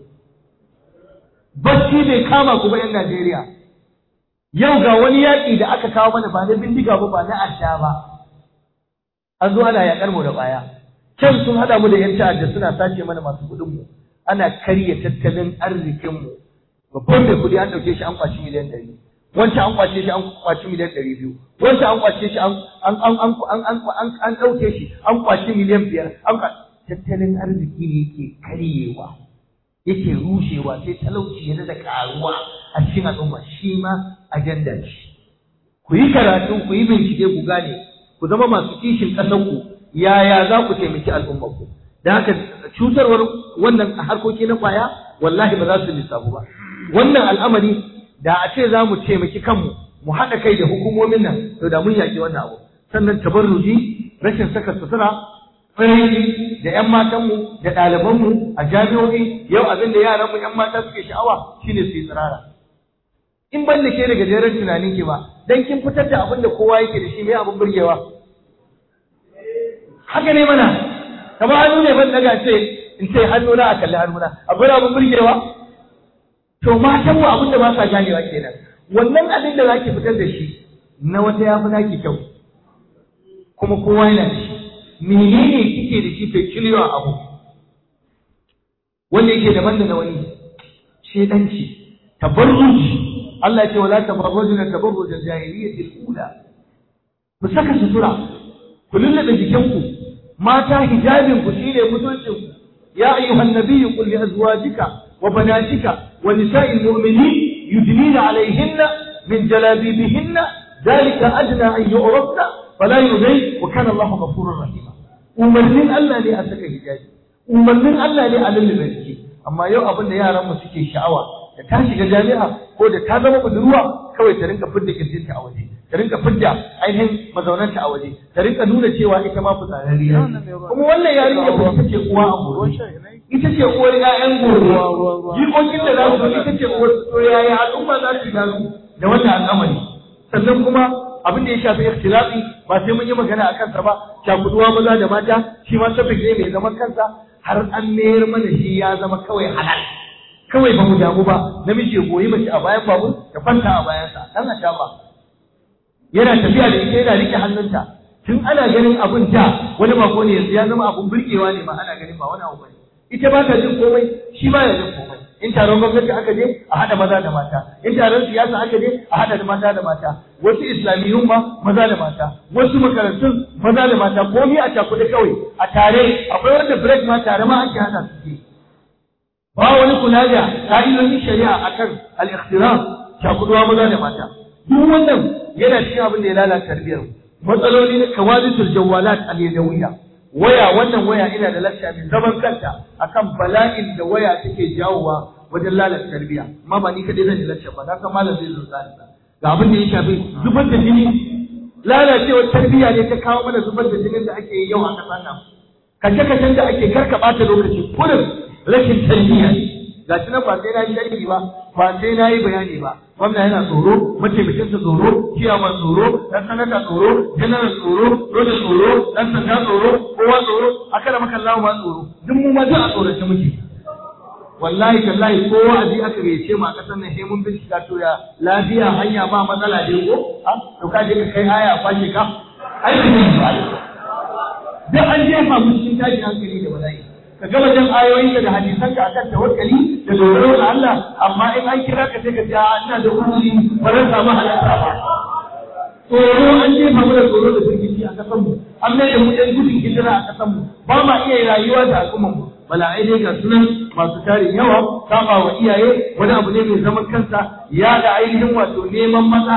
bacci bai kama ku ba ƴan Najeriya yau ga wani yaƙi da aka kawo mana ba na bindiga ba ba na asha ba an zo ana yaƙar mu da kwaya can sun haɗa mu da ƴan ta'adda suna sace mana masu kuɗin mu ana karya tattalin arzikin mu babban mai kuɗi an ɗauke shi an kwaci miliyan ɗari wancan an kwace shi an kwaci miliyan ɗari biyu wancan an kwace shi an an an an an an an ɗauke shi an kwaci miliyan biyar an tattalin arziki ne yake karyewa yake rushewa sai talauci ya da karuwa a cikin al'umma shi ma ajanda ce ku yi karatu ku yi bincike ku gane ku zama masu kishin ƙasarku yaya za ku taimaki al'ummarku da haka cutarwar wannan harkoki na kwaya wallahi ba za su lissafu ba wannan al'amari da a ce za mu taimaki kanmu mu haɗa kai da hukumomin nan to da mun yaƙi wannan abu sannan tabarruji rashin saka sutura tsirrai da 'yan matanmu da ɗalibanmu a jami'o'i yau abin da yaranmu 'yan mata suke sha'awa shine su yi tsirara in ban da ke daga jerin tunanin ki ba dan kin fitar da abin da kowa yake da shi mai abin burgewa haka ne mana kamar hannu ne ban daga ce in ce hannuna a kalli hannuna akwai abin burgewa to matan mu abin da ba sa ganewa kenan wannan abin da zaki fitar da shi na wata yafi naki kyau kuma kowa yana da shi menene kike da shi peculiar abu wanda yake daban da na wani shedanci tabarruji Allah ya ce wala tabarrujuna tabarruj al-jahiliyyah al-ula ku saka sutura ku lullube jikinku mata hijabin ku shine mutuncin ku ya ayyuhan nabiyyu qul li azwajika wa banatika wa nisa'il mu'minin yudnina alayhinna min jalabibihinna dhalika adna an yu'rafna fala yudai wa kana Allahu ghafurur rahim umarnin Allah ne a saka hijabi umarnin Allah ne a lullube jiki amma yau abin da yaran mu suke sha'awa da ta shiga jami'a ko da ta zama budurwa kawai ta rinka fidda kirjinta a waje ta rinka fidda ainihin mazaunanta a waje ta rinka nuna cewa ita ma fitsararriya kuma wannan yarinya ba ita ce uwa a gobe ita ce uwar ƴaƴan gobe jikokin da za su ita ce uwar su yaya al'umma za su gano da wannan al'amari sannan kuma abin da ya shafi ikhtilafi ba sai mun yi magana a kansa ba cakuduwa maza da mata shi ma sabbi ne mai zaman kansa har an mayar mana shi ya zama kawai halal kawai ba mu damu ba namiji ya goyi mace a bayan babur ya kwanta a bayansa dan a ba yana tafiya da ita yana rike hannunta tun ana ganin abun da wani bako ne yanzu ya zama abun burgewa ne ma ana ganin ba wani abu bane ita ba ta jin komai shi ba ya jin komai in taron gwamnati aka je a haɗa maza da mata in taron siyasa aka je a haɗa da mata da mata wasu islamiyun ma maza da mata wasu makarantun maza da mata komai a cakuɗe kawai a tare akwai wanda break ma tare ma ake hana su ke ba wani kula da ka'idodin shari'a akan al-ikhtiraf cakuduwa maza da mata duk wannan yana cikin abin da ya lalata tarbiyar matsaloli na kawalitul jawalat al-yadawiyya waya wannan waya ina da lacca mai zaman kanta akan bala'in da waya take jawowa wajen lalata tarbiyya amma ba ni kadai zan yi lacca ba na san malam zai zo tsari ga abin da ya shafi zubar da jini lalacewar tarbiyya ne ta kawo mana zubar da jinin da ake yi yau a ƙasar nan kace-kacen da ake karka ɓata lokaci kullum rashin tarbiyya ga shi nan ba sai na yi sharhi ba ba sai na yi bayani ba gwamna yana tsoro mataimakinsa tsoro ciyaman tsoro dan sanata tsoro janar tsoro roda tsoro dan sanda tsoro kowa tsoro aka da maka Allah ma tsoro duk mu ma duk a tsorace muke wallahi tallahi ko wa'azi aka gayyace mu a kasar nan sai mun bincika to ya lafiya hanya ba matsala dai ko to ka je ka kai aya kwashe ka ai ba duk an jefa mu cikin tashin hankali da bala'i ka gama jan ayoyin da hadisan ka akan tawakkali da dogaro ga Allah amma in an kira ka sai ka ce ina da uzuri ba zan samu halarta ba tsoro an jefa mu da tsoro da firgici a kasan mu an mai da mu ɗan gudun hijira a kasan mu ba ma iya rayuwa da al'umman mu bala'ai dai ga sunan masu tarin yawa saba wa iyaye wani abu ne mai zaman kansa ya da ainihin wato neman maza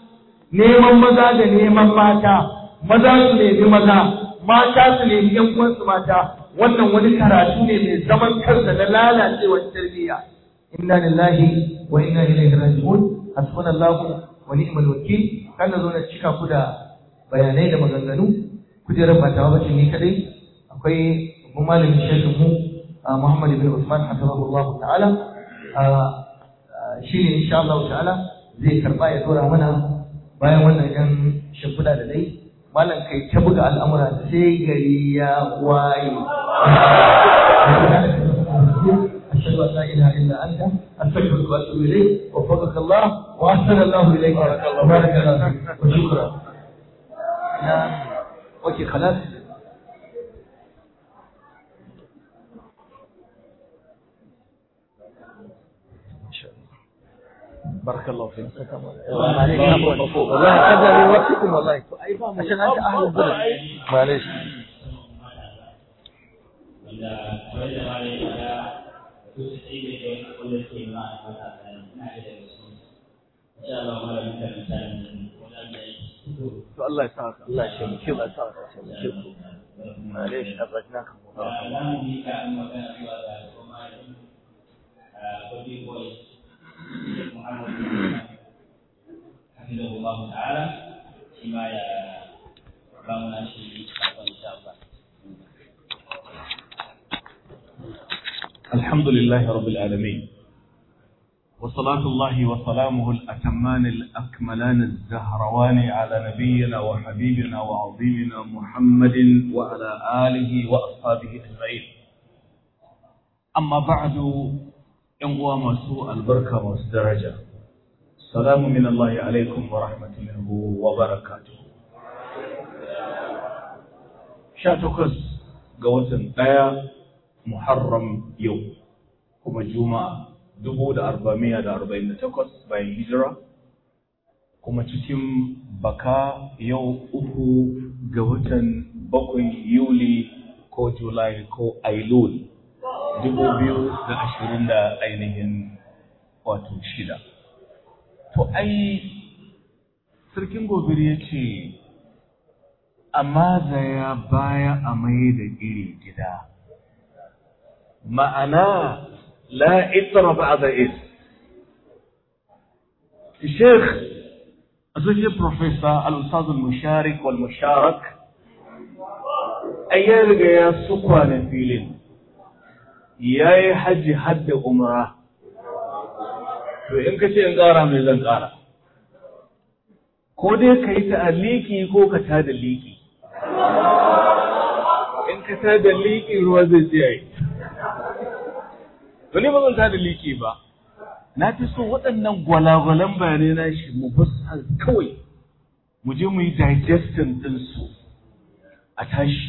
neman maza da neman mata maza su nemi maza mata su nemi yan uwansu mata wannan wani karatu ne mai zaman kansa na lalacewar tarbiyya inna lillahi wa inna ilaihi raji'un hasbunallahu wa ni'mal wakil kan zo na cika ku da bayanai da maganganu kujerar ba tawa bace ni kadai akwai babban malamin shekin mu Muhammad ibn Usman hafizahullahu ta'ala shi ne insha Allah ta'ala zai karba ya dora mana bayan wannan yan shimfiɗa da dai malam kai ta buga al'amura sai gari ya waye أشهد أن لا إله إلا أنت أستغفرك وأتوب إليك وفقك الله وأحسن الله إليك وبارك الله فيك وشكرا أوكي خلاص بارك الله فيك والله هذا من وقتكم والله عشان أنت أهل البلد معلش wanda kamar da ma ya faɗa su su ci ne da wani kullum ke ma a mata da na da daga su insha Allah ma da mutane mutane wannan da yi to Allah ya sa ka Allah ya shemke Allah ya sa ka shemke ku معليش أبغناكم za mu yi ka an magana zuwa ga kuma baby boy Muhammad hafizahullahu ta'ala shi ma ya ba mu na shi sakon insha Allah الحمد لله رب العالمين وصلاة الله وسلامه الأتمان الأكملان الزهروان على نبينا وحبيبنا وعظيمنا محمد وعلى آله وأصحابه أجمعين أما بعد إنوا مسوء البركة والدرجة السلام من الله عليكم ورحمة الله وبركاته شاتوكس قوة دايا Muharram yau kuma Juma'a dubu da arba'amiya da arba'in da takwas bayan hijira kuma cikin baka yau uku ga watan bakwai Yuli ko Julai ko Ailul dubu biyu da ashirin da ainihin wato shida. To ai sarkin gobir ya ce, amma zaya baya a mai da iri gida. معناه لا إثر بعد إثم الشيخ associate professor الأستاذ المشارك والمشارك أيام يا سكوان فيلين يا حج حد أمرا to in ka ce in ƙara mai zan ƙara ko dai ka yi ta'aliki ko ka ta da liki in ka ta da liki ruwa zai tsaye to ni ba zan tada liki ba na fi so waɗannan gwalagwalan bayanai na shi mu basu kawai mu je mu yi digesting ɗinsu a tashi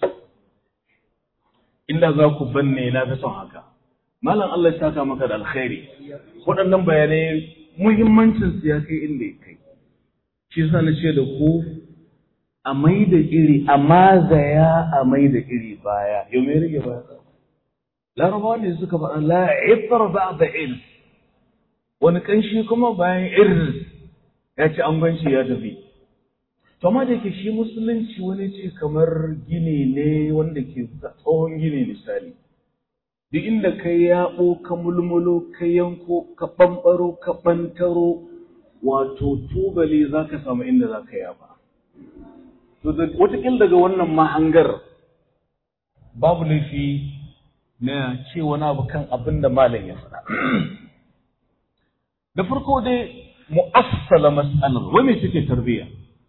inda za ku banne na fi son haka malam Allah ya saka maka da alkhairi waɗannan bayanai muhimmancin su ya kai inda ya kai shi yasa na ce da ku a mai da iri a mazaya a mai da iri baya yau me rage baya larabawa ne suka faɗa la ifar ba da il wani kanshi kuma bayan irin ya ci angonci ya tafi to amma da ke shi musulunci wani ce kamar gini ne wanda ke tsohon gini misali duk inda ka yaɓo ka mulmulo ka yanko ka ɓamɓaro ka ɓantaro wato tubali za ka samu inda za ka yaba to wataƙil daga wannan mahangar babu laifi na ce wani abu kan abin da malam ya faɗa. Da farko dai mu'assala mas'alar wai me suke tarbiyya?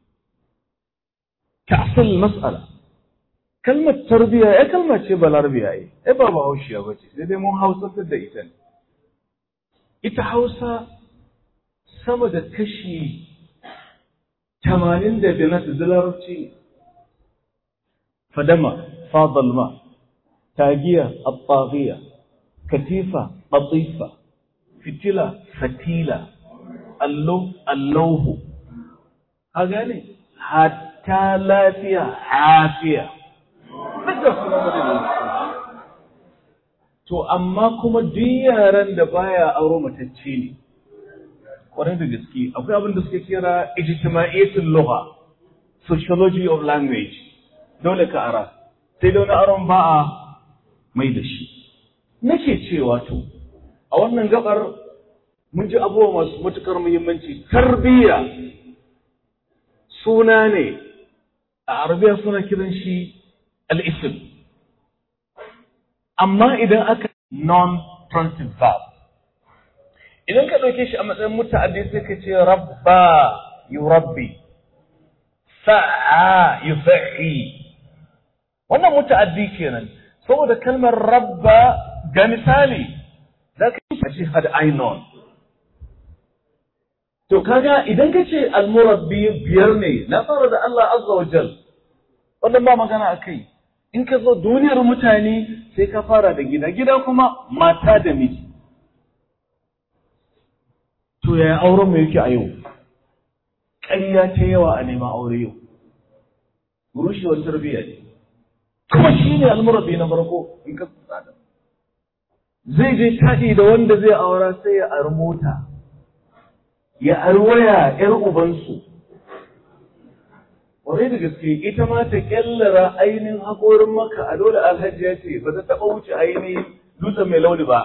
Ta'assal mas'ala. Kalmar tarbiyya ya kalma ce balarabiya yi, ai ba ba haushiya ba ce, sai dai mun hausatar da ita ne. Ita Hausa sama da kashi tamanin da biyar na larabci fadama, fadalma, tagiya الطاغية كتيفة قطيفة فتلة فتيلة اللوف اللوه هذا ne hatta lafiya hafiya to amma kuma duk yaran da baya auro matacce ne kwarai da gaske akwai abin da suke kira ijtimaiyatul lugha sociology of language dole ka ara sai da wani aron ba a mai da shi nake cewa to a wannan gabar mun ji abubuwa masu matukar muhimmanci tarbiyya suna ne a arabiya suna kiran shi al'isim amma idan aka non-transitive verb idan ka ɗauke shi a matsayin muta'addi sai ka ce rabba yurabbi sa'a yusa'i wannan muta'addi kenan saboda kalmar rabba ga misali za ka yi shi had I known to kaga idan ka ce almurabbi biyar ne na fara da Allah azza wa jal wannan ba magana a kai in ka zo duniyar mutane sai ka fara da gida gida kuma mata da miji to yaya auren mu yake a yau ƙarya ta yawa a neman aure yau rushewar tarbiyya ne kuma shi ne almurabi na farko in ka tsada zai je taɗi da wanda zai aura sai ya ari mota ya ari waya ‘yar ubansu Kwarai da gaske ita ma ta kyallara ainihin haƙorin maka a dole alhaji ya ce ba ta taɓa wuce ainihin dutsen mai launi ba.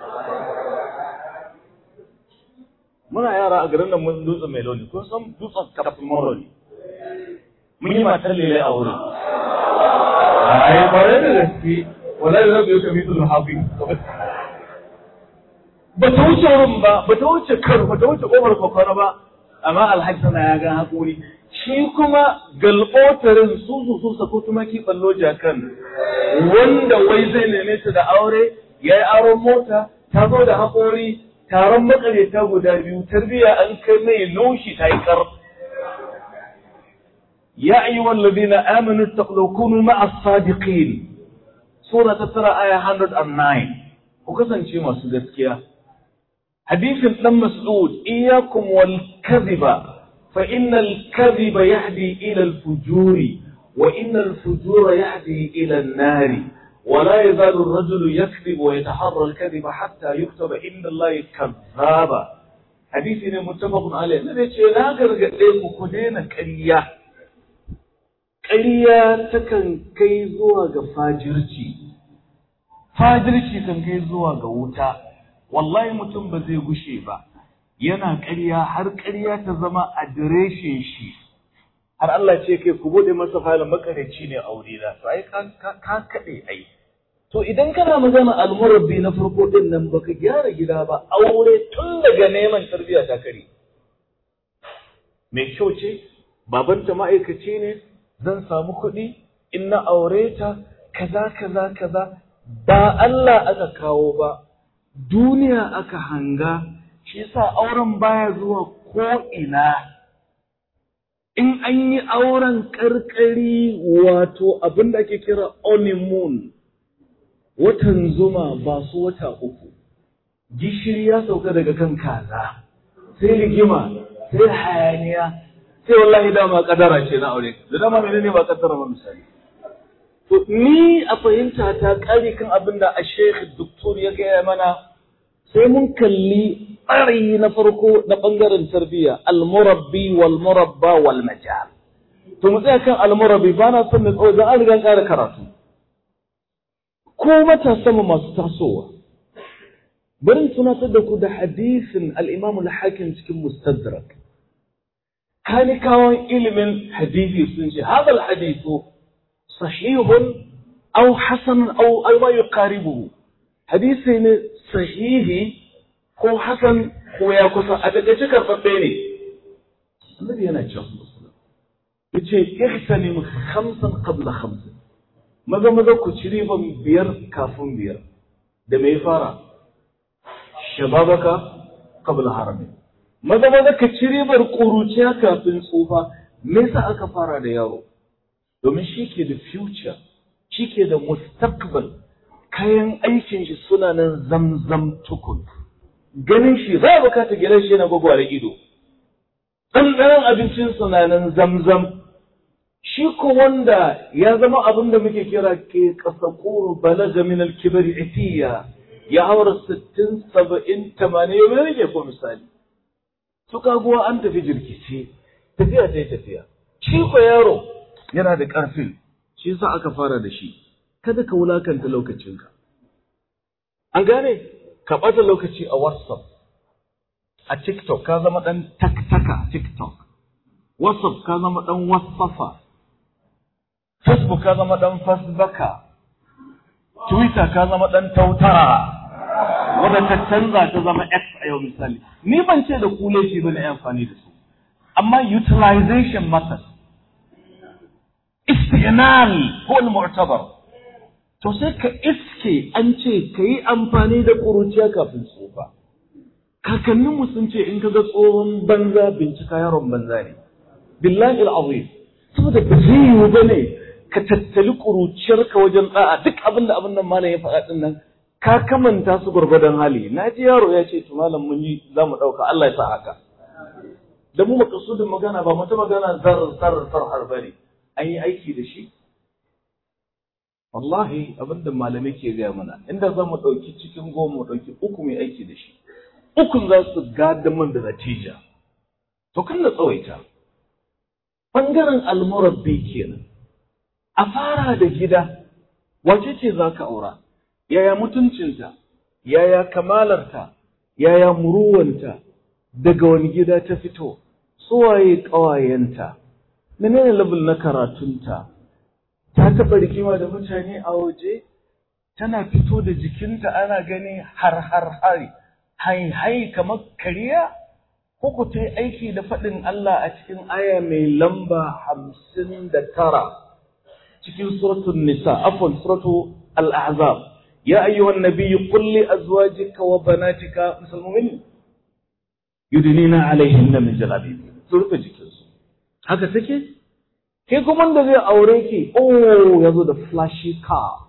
Muna yara a garin da mun dutsen mai launi, kun san dutsen kafin maro ne. Mun yi matar lele a wurin. Ai, kwarai da gaske, wallahi zai biyo kami tun hafi. Ba ta wuce wurin ba, ba ta wuce kar, ba ta wuce ƙofar kwakwara ba, amma alhaji sana ya ga haƙori. shi kuma galɓotarin su su su sako tumaki ballo jakan wanda wai zai neme ta da aure ya yi aron mota ta zo da haƙori taron makareta guda biyu tarbiyya an kai mai laushi ta yi kar ya ayi wallazi na aminu taqlukunu ma'a sadiqin sura ta tara aya 109 ku kasance masu gaskiya hadisin dan mas'ud iyyakum wal kadhiba فإن الكذب يهدي إلى الفجور وإن الفجور يهدي إلى النار ولا يزال الرجل يكذب ويتحرى الكذب حتى يكتب عند الله كذابا حديث متفق عليه النبي يقول لا غرغدين ku daina ƙarya ƙarya takan kai zuwa ga fajirci fajirci kan kai zuwa ga wuta wallahi mutum ba zai gushe ba yana ƙarya har ƙarya ta zama adireshin shi har Allah ce kai ku bude masa falin makarici ne a wuri na to ai ka kaɗe ai to idan kana magana almurabbi na farko din nan baka gyara gida ba aure tun daga neman tarbiyya ta kare mai kyau ce babanta ma'aikaci ne zan samu kuɗi in na aure ta kaza kaza kaza ba Allah aka kawo ba duniya aka hanga shi yasa auren baya zuwa ko ina in an yi auren karkari wato abin da ake kira honeymoon watan zuma ba su wata uku gishiri ya sauka daga kan kaza sai rigima sai hayaniya sai wallahi dama kadara ce na aure da dama menene ba kadara ba misali to ni a fahimta ta kare kan abin da a shekh doktor ya gaya mana sai mun kalli tsari na farko na ɓangaren tarbiyya almurabbi wal murabba wal majal to mu tsaya kan almurabbi ba na son na tsawo don an riga ƙara karatu ko matasa mu masu tasowa bari tunatar da ku da hadisin al-imam al-hakim cikin mustadrak kanikawan ilimin hadisi sun ce hadha al-hadithu sahihun aw hasan aw aw ma yuqaribuhu hadisi ne sahihi ko hasan ko ya kusa a takaice karɓaɓɓe ne annabi yana cewa yace ihtanim khamsan qabla khamsin maza maza ku ci riban biyar kafin biyar da me fara shababaka qabla harami maza maza ka ci ribar ƙuruciya kafin tsufa me yasa aka fara da yaro domin shi ke da future shi ke da mustaqbal kayan aikin shi suna nan zamzam tukun ganin shi za a bukata gidan shi yana gwagware ido ɗanɗanon abincin suna nan zamzam shi ko wanda ya zama abin da muke kira ke ƙasa ƙuru balaga min alkibari itiya ya haura sittin saba'in tamanin ya rage ko misali su kaguwa an tafi jirkice tafiya ta yi tafiya shi ko yaro yana da ƙarfin shi sa aka fara da shi kada ka wulakanta lokacinka an gane ka ɓata lokaci a whatsapp a tiktok ka zama ɗan taktaka tiktok whatsapp ka zama ɗan whatsappa facebook ka zama ɗan fasbaka Twitter ka zama ɗan tautara wadda ta canza ta zama X a yau misali. Ni ban ce da ku laifi ba na amfani da su. Amma utilization method. Istighnal ko mu'tabar. To sai ka iske an ce ka yi amfani da ƙuruciya kafin tsufa. Kakanninmu sun ce in ka ga tsohon banza bincika yaron banza ne. Billahi al'azim. Saboda ba zai yiwu ba ne ka tattali ƙuruciyarka wajen ɗa'a duk abin da abin nan malam ya faɗa ɗin nan ka kamanta su gwargwadon hali na ji yaro ya ce to malam mun yi za mu ɗauka Allah ya sa haka da mu makasudin magana ba mata magana zarar zarar farhar ba ne an yi aiki da shi wallahi abin da malamai ke gaya mana inda za mu ɗauki cikin goma mu ɗauki uku mai aiki da shi ukun za su gada man da natija to kan na tsawaita ɓangaren almurabbi kenan a fara da gida wace ce za ka aura yaya mutuncinta yaya kamalarta yaya muruwanta daga wani gida ta fito suwaye ƙawayenta menene level na karatunta ta taɓa rikima da mutane a waje tana fito da jikinta ana gani har har hari hai hai kamar kariya ko ku ta yi aiki da faɗin Allah a cikin aya mai lamba hamsin da tara cikin suratul nisa afwan suratu al-ahzab ya ayyuhan nabiyyu qul li azwajika wa banatika musulmin yudnina alaihinna min jalabibi su rufe jikinsu haka take ke kuma da zai aure ki oh yazo da flashy car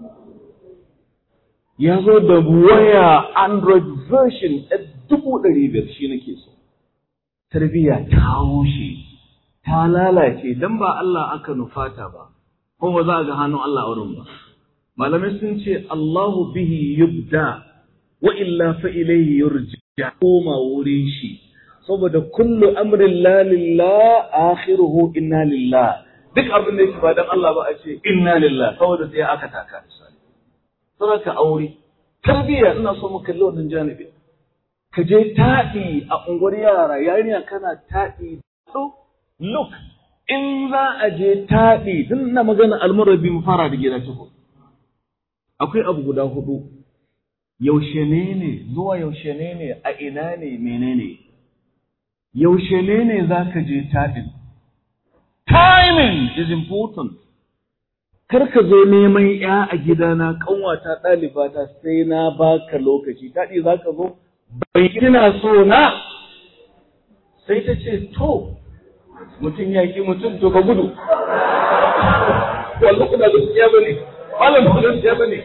yazo da waya android version a dubu ɗari biyar shi nake so tarbiyya ta rushe ta lalace dan ba Allah aka nufata ba kuma za a ga hannun Allah a wurin ba. Malamai sun ce Allahu bihi yubda wa illa fa ilayhi yurja koma wurin shi saboda kullu amrin la lillah akhiruhu inna lillah duk abin da yake ba dan Allah ba a ce inna lillah saboda sai aka taka misali saboda aure tarbiyya ina so mu kalli wannan janibi ka je taɗi a unguwar yara yarinya kana taɗi so look in za a je taɗi tun na magana almarabi mu fara da gida tuku akwai abu guda hudu yaushe ne ne zuwa yaushe ne ne a ina ne menene yaushe ne ne za ka je taɗin timing is important kar ka zo neman ya a gidana kanwata ɗalibata sai na baka lokaci taɗi za ka zo bai kina so na sai ta ce to mutum ya ki mutum to ka gudu wallahi ba gaskiya bane malam ba gaskiya bane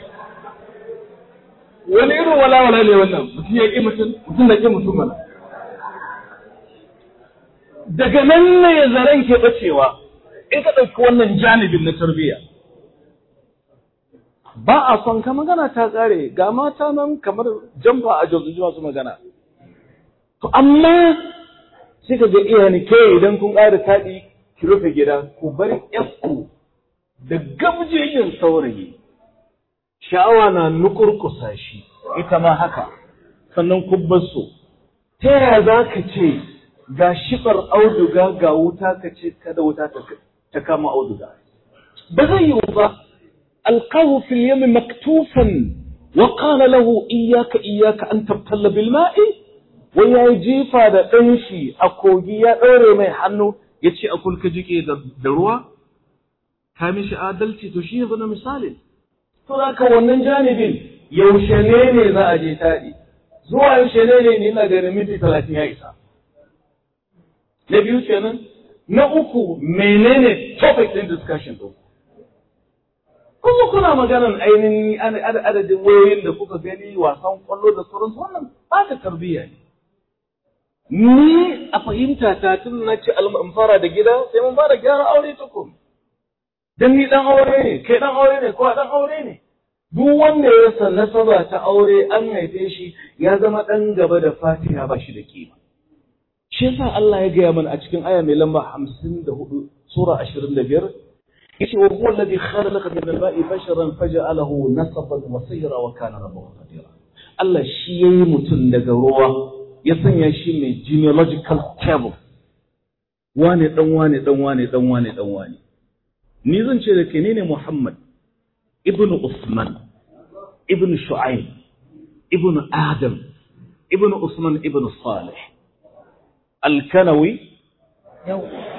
wani irin wala wala ne wannan mutum ya ki mutum mutum da ki mutum mana daga nan ne zaren ke bacewa in ka ɗauki wannan janibin na tarbiyya ba a son ka magana ta ƙare ga mata nan kamar jamba a jirgin masu magana to amma sai ka ga iyani ke idan kun ƙara taɗi ki rufe gida ku bar ku da gabjejin saurayi sha'awa na nukurkusa shi ita ma haka sannan ku su ta yaya za ka ce ga shiɓar auduga ga wuta ka ce kada wuta ta kama auduga ba zai yiwu ba alqahu fil yami maktufan wa qala lahu iyyaka iyyaka an tabtalla bil ma'i wai ya yi jifa da ɗan shi a kogi ya ɗaure mai hannu ya ce a kulka jike da ruwa ka mishi adalci to shi yanzu na misali to za ka wannan janibin yaushe ne ne za a je taɗi zuwa yaushe ne ne ni ina ganin minti talatin ya isa na biyu kenan na uku menene topic ɗin discussion ɗin kuma kuna maganan ainihin adadin wayoyin da kuka gani wasan kwallo da sauransu wannan ba ta tarbiyya ne ni a fahimta ta tun na ce in fara da gida sai mun fara gyara aure tukun dan ni dan aure ne kai dan aure ne ko dan aure ne duk wanda ya san nasaba ta aure an haife shi ya zama dan gaba da fatiha ba shi da kima shi yasa Allah ya gaya mana a cikin aya mai lamba 54 sura 25 yace wa huwa alladhi khalaqa min al-ma'i basharan faja'alahu nasaban wa sayra wa kana rabbuhu qadira Allah shi yayi mutum daga ruwa ya sanya shi mai genealogical table wane dan wane dan wane dan wane dan wane ni zan ce da ke ne Muhammad ibn Usman ibn Shu'aib ibn Adam ibn Usman ibn Salih Al-Kanawi yau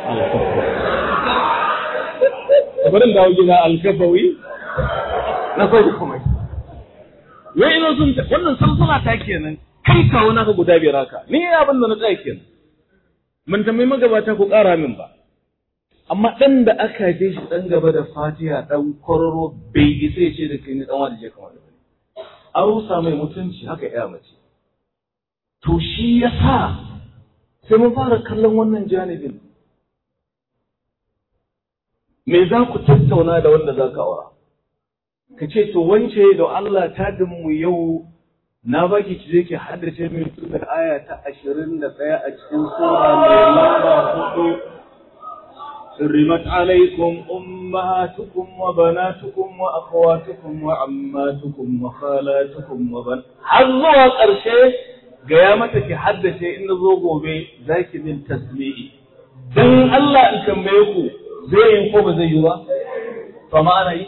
bari dawo gida Al-Kafawi na sai kuma wai ina sun wannan salsala ta kenan kai kawo naka guda biyar haka ni abin da na tsaya kenan mun tambayi magabata ku ƙara min ba amma ɗan da aka je shi ɗan gaba da fatiha ɗan kwararo bai isa ya ce da kai ni ɗan wani je kamar da an rusa mai mutunci haka ya mace to shi ya sa sai mun fara kallon wannan janibin me za ku tattauna da wanda za ka aura ka ce to wance da Allah ta mu yau na baki ki je ki haddace min tun da aya ta ashirin da ɗaya a cikin sura mai lamba hudu حرمت عليكم أمهاتكم وبناتكم وأخواتكم وعماتكم وخالاتكم وبن حظوا قرشي قيامتك حدث إن ذوقوا بي ذاك من تسميعي دن الله إن كان بيكو زي ينقوب زي يوا فما أنا إيه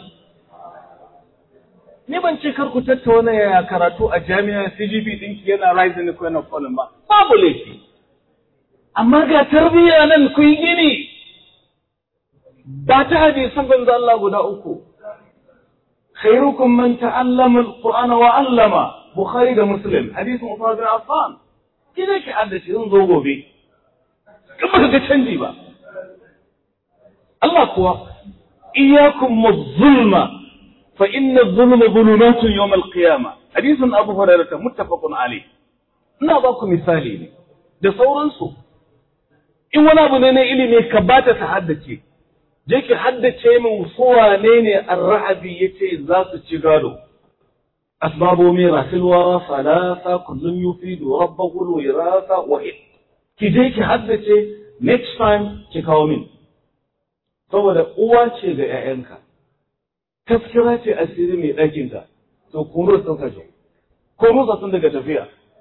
ni ban ce kar ku tattauna ya karatu a jami'a CGP ɗinki yana rising ko yana falling ba babu laifi amma ga tarbiyya nan ku yi gini ba ta hadisan banza Allah guda uku khairukum man ta'allama al-qur'ana wa 'allama bukhari da muslim hadisin Uthman bin Affan kina ki haddace zan zo gobe kin baka ga canji ba Allah kuwa iyyakum muz-zulma fa inna adh-dhulma dhulumatun yawm al-qiyamah hadisin Abu Hurairah muttafaqun alayh ina ba ku misali ne da sauransu in wani abu ne na ilimi ka bata ta haddace je ki haddace min su wane ne arrahabi yace za su ci gado asbabu mirasil wara salasa kullun yufidu rabbahu wirasa wa ki je ki haddace next time ki kawo min saboda uwa ce ga 'ya'yanka taskira ce asiri mai ɗakinka to kuma sun kashe ko rusa sun daga tafiya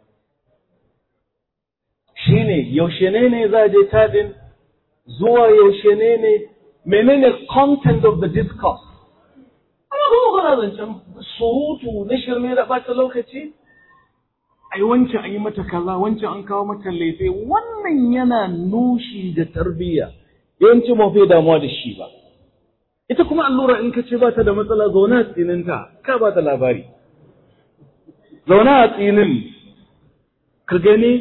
shine yaushe ne ne za a je tadin zuwa yaushe ne ne menene content of the discourse amma kuma kuna zancen surutu na shirme da ɓata lokaci ai wancan an yi mata kaza wancan an kawo mata laife wannan yana nushi da tarbiyya yawanci ba fi damuwa da shi ba ita kuma allura in ka ce ba ta da matsala zauna a tsininta ka ba ta labari zauna a tsinin ka gani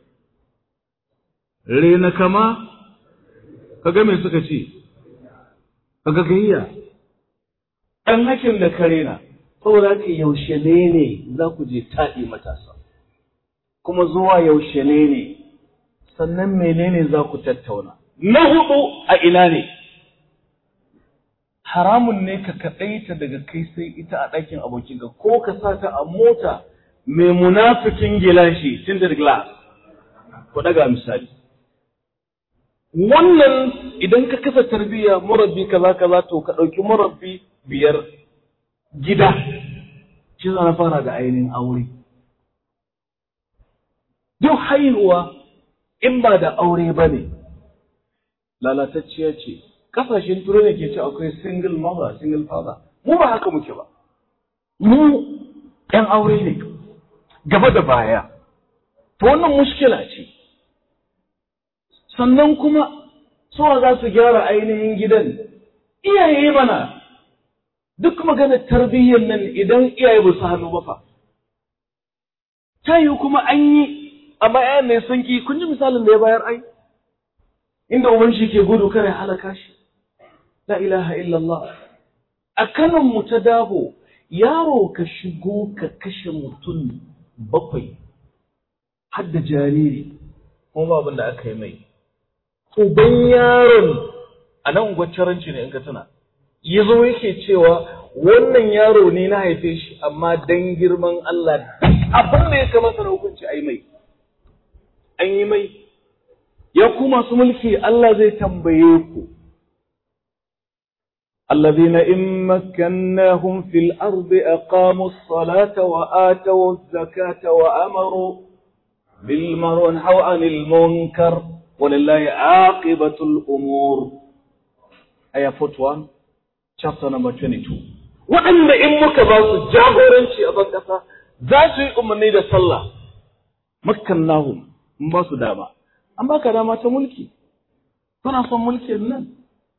rena kama ka ga me suka ce ka ga gayya ɗan hakin da ka rena saboda haka yaushe ne ne za ku je taɗi matasa kuma zuwa yaushe ne ne sannan menene za ku tattauna na hudu a ina ne haramun ne ka kaɗaita daga kai sai ita a ɗakin abokinka ko ka sa ta a mota mai munafikin gilashi tinted glass ku ɗaga misali wannan idan ka kasa tarbiyya murabbi kaza kaza to ka ɗauki murabbi biyar gida shi na fara da ainihin aure duk haihuwa in ba da aure ba ne lalatacciya ce kasashen turai ne ke ce akwai single mother single father mu ba haka muke ba mu ‘yan aure ne gaba da baya to wannan mushkila ce sannan kuma suwa za su gyara ainihin gidan iyaye mana duk maganar tarbiyyar nan idan iyaye ba su hannu ba fa ta yi kuma an yi amma ‘ya'yan ne sun ki kun ji misalin da ya bayar ai inda uban shi ke gudu kare halaka shi la ilaha illallah a kanan mu ta dabo yaro ka shigo ka kashe mutum bakwai har da jariri kuma ba abin da aka yi mai uban yaron a nan gwaccaranci ne in ka tuna ya zo yake cewa wannan yaro ne na haife shi amma dan girman Allah abin da ya kamata na hukunci a yi mai an yi mai ya ku masu mulki Allah zai tambaye ku الذين إن مكناهم في الأرض أقاموا الصلاة وآتوا الزكاة وأمروا بالمعروف ونهوا عن المنكر ولله عاقبة الأمور آية 41 chapter number 22 waɗanda in muka ba su jagoranci a ban ƙasa za su yi umarni da sallah makkannahum in ba su dama an baka dama ta mulki kuna son mulkin nan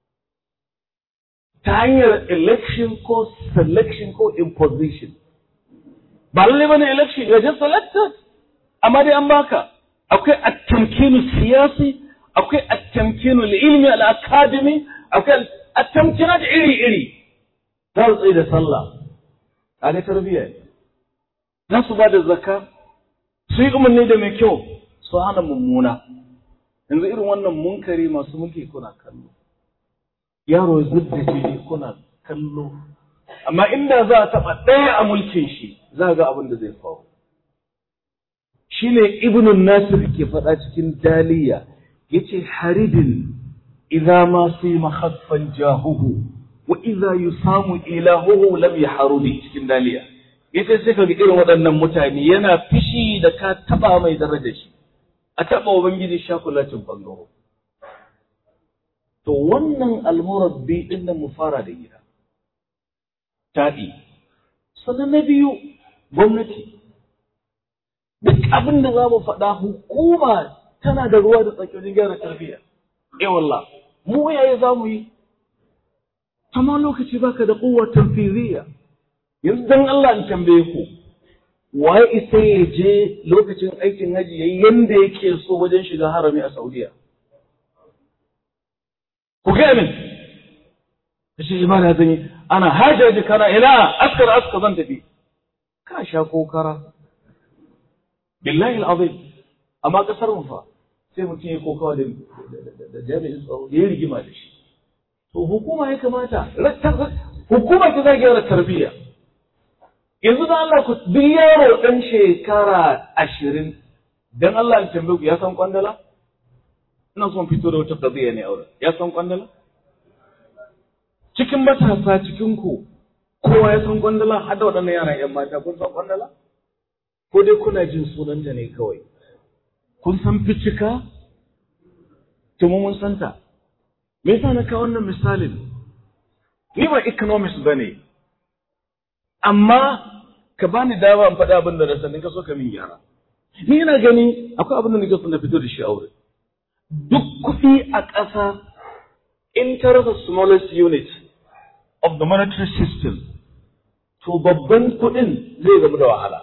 ta hanyar election ko selection ko imposition ba lalle bane election you are just selected amma dai an baka akwai at-tamkinu siyasi akwai at-tamkinu ilmi al-academy akwai at-tamkina da iri iri za su tsaye da sallah a ga tarbiyya za su ba da zakka su yi umarni da mai kyau su hana mummuna yanzu irin wannan munkari masu mulki kuna kallo yaro ya zub da jini kuna kallo amma inda za a taɓa ɗaya a mulkin shi za a ga abin da zai faru shine ibnun nasir ke faɗa cikin daliya yace haridin idza ma fi mahaffan jahuhu wa idza yusamu ilahuhu lam yahrudi cikin daliya yace sai kaga irin waɗannan mutane yana fishi da ka taba mai darajar shi a taba ubangiji shakulatin bangaro to wannan almurabbi din nan mu fara da gida taɗi sannan na biyu gwamnati duk abin da za mu faɗa hukuma tana da ruwa da tsaki wajen gyara tarbiyya eh wallah mu yaye za mu yi amma lokaci baka da kowa tanfiziyya yanzu dan Allah in tambaye ku waye isa ya je lokacin aikin haji yayi yanda yake so wajen shiga harami a Saudiya ku ga min shi ibada zan yi ana hajaji kana ina askar aska zan tafi ka sha kokara billahi al'azim amma kasar mu fa sai mutum ya kokawa da da jami'in tsaro ya yi rigima da shi to hukuma ya kamata hukuma ta zai gyara tarbiyya yanzu da Allah ku duk yaro dan shekara ashirin dan Allah in tambaye ku ya san kwandala ina son fito da wata qadiya ne aure ya san kwandala cikin matasa cikin ku kowa ya san kwandala har da waɗannan yaran yan mata kun san kwandala ko dai kuna jin sunanta ne kawai kun san ficika to mu mun santa me yasa na kawo wannan misalin ni ba economist bane amma ka bani dama in faɗi abin da na sani ka so ka min gyara ni ina gani akwai abin da nake son na fito da shi aure duk kuɗi a ƙasa in ta rasa smallest unit of the monetary system to babban kuɗin zai zama da wahala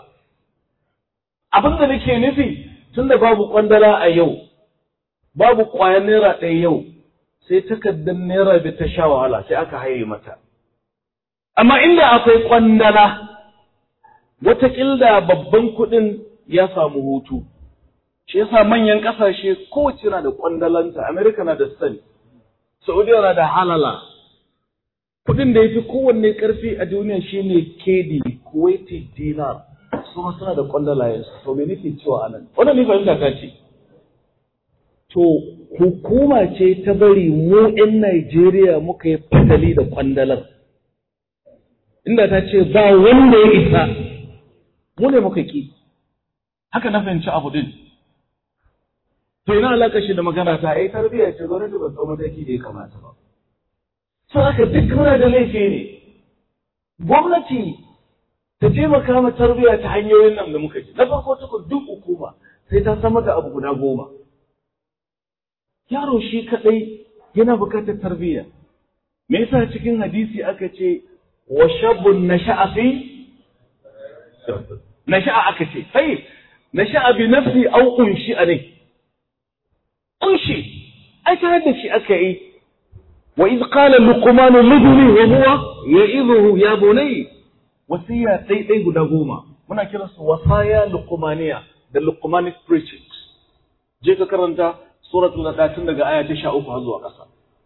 abin da nake nufi tun da babu kwandala a yau babu ƙwayar naira ɗaya yau sai takardar naira da ta sha wahala sai aka haye mata amma inda akwai kwandala wataƙila babban kuɗin ya samu hutu shi yasa manyan ƙasashe kowace na da kwandalanta amerika na da sani saudiya na da halala kuɗin da ya fi kowanne ƙarfi a duniya shine kedi kuwaiti dinar su ma suna da kwandalayensu to me nake cewa anan wannan ni fahimta ta ce to hukuma ce ta bari mu 'yan Najeriya muka yi fatali da kwandalar inda ta ce ba wanda ya isa mu ne muka ki haka na fahimci abu din to ina alaka shi da magana ta ai tarbiyya ce gwamnati ba tsawon mataki da ya kamata ba so haka duk muna da laifi ne gwamnati ta taimaka ma tarbiyya ta hanyoyin nan da muka ji na farko tukun duk hukuma sai ta samar da abu guda goma yaro shi kadai yana bukatar tarbiyya me yasa cikin hadisi aka ce wa shabun nasha'a fi nasha'a aka ce sai nasha'a bi nafsi aw unshi ne unshi ai tare da shi aka yi wa iz qala luqman libni wa huwa ya'idhuhu ya bunay wasiya dai dai guda goma muna kiransu wasaya luqmaniya da luqmanic preachings je ka karanta suratul nada tun daga aya ta 13 har zuwa ƙasa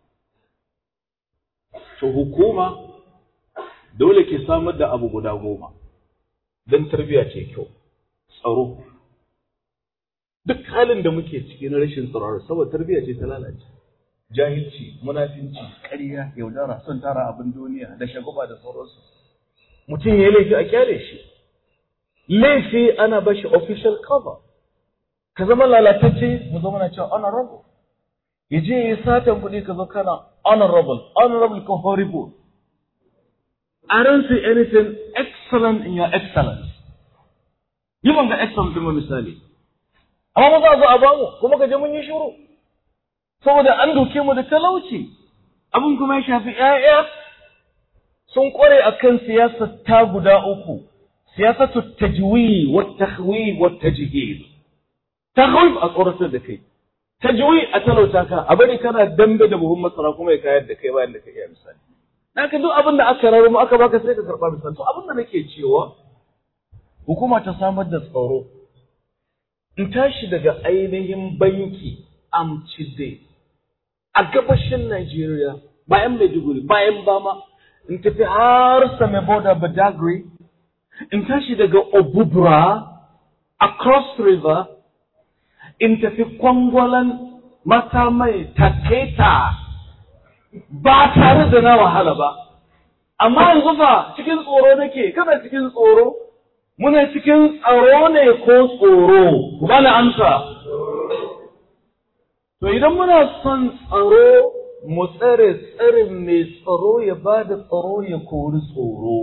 to hukuma dole ke samar da abu guda goma don tarbiyya ce kyau tsaro duk halin da muke ciki na rashin tsaro saboda tarbiyya ce ta lalace jahilci munafinci ƙarya yaudara son tara abin duniya da shagaba da sauransu mutum ya yi laifi a kyale shi laifi ana bashi official cover ka zama lalatacce mu zama na cewa honorable ya je ya yi satan kuɗi ka zo kana honorable honorable ko horrible I don't see anything excellent in your excellence. Yi ban ga excellent ɗin misali. Amma ba za a zo a bamu kuma ka je mun yi shiru. Saboda an doke mu da talauci. Abin kuma ya shafi ‘ya'ya sun ƙware a kan siyasar ta guda uku. Siyasatu tajwi wa tahwi wa tajhil. Tahwif a tsoratar da kai. Tajwi a talauta ka, a bari kana dambe da buhun masara kuma ya kayar da kai bayan da ka iya misali. Haka duk abin da aka rarramu aka baka sai ka karɓa misali. To abin da nake cewa hukuma ta samar da tsaro. In tashi daga ainihin banki Amcide a gabashin Najeriya bayan Maiduguri bayan Bama in tafi har Same Boda Badagry in tashi daga Obubra across river in tafi kwangwalan mata mai taketa ba tare da na wahala ba. Amma yanzu fa cikin tsoro nake, kana cikin tsoro, muna cikin tsaro ne ko tsoro, ku bani amsa. To idan muna son tsaro, mu tsare tsarin mai tsaro ya ba da tsaro ya kori tsoro.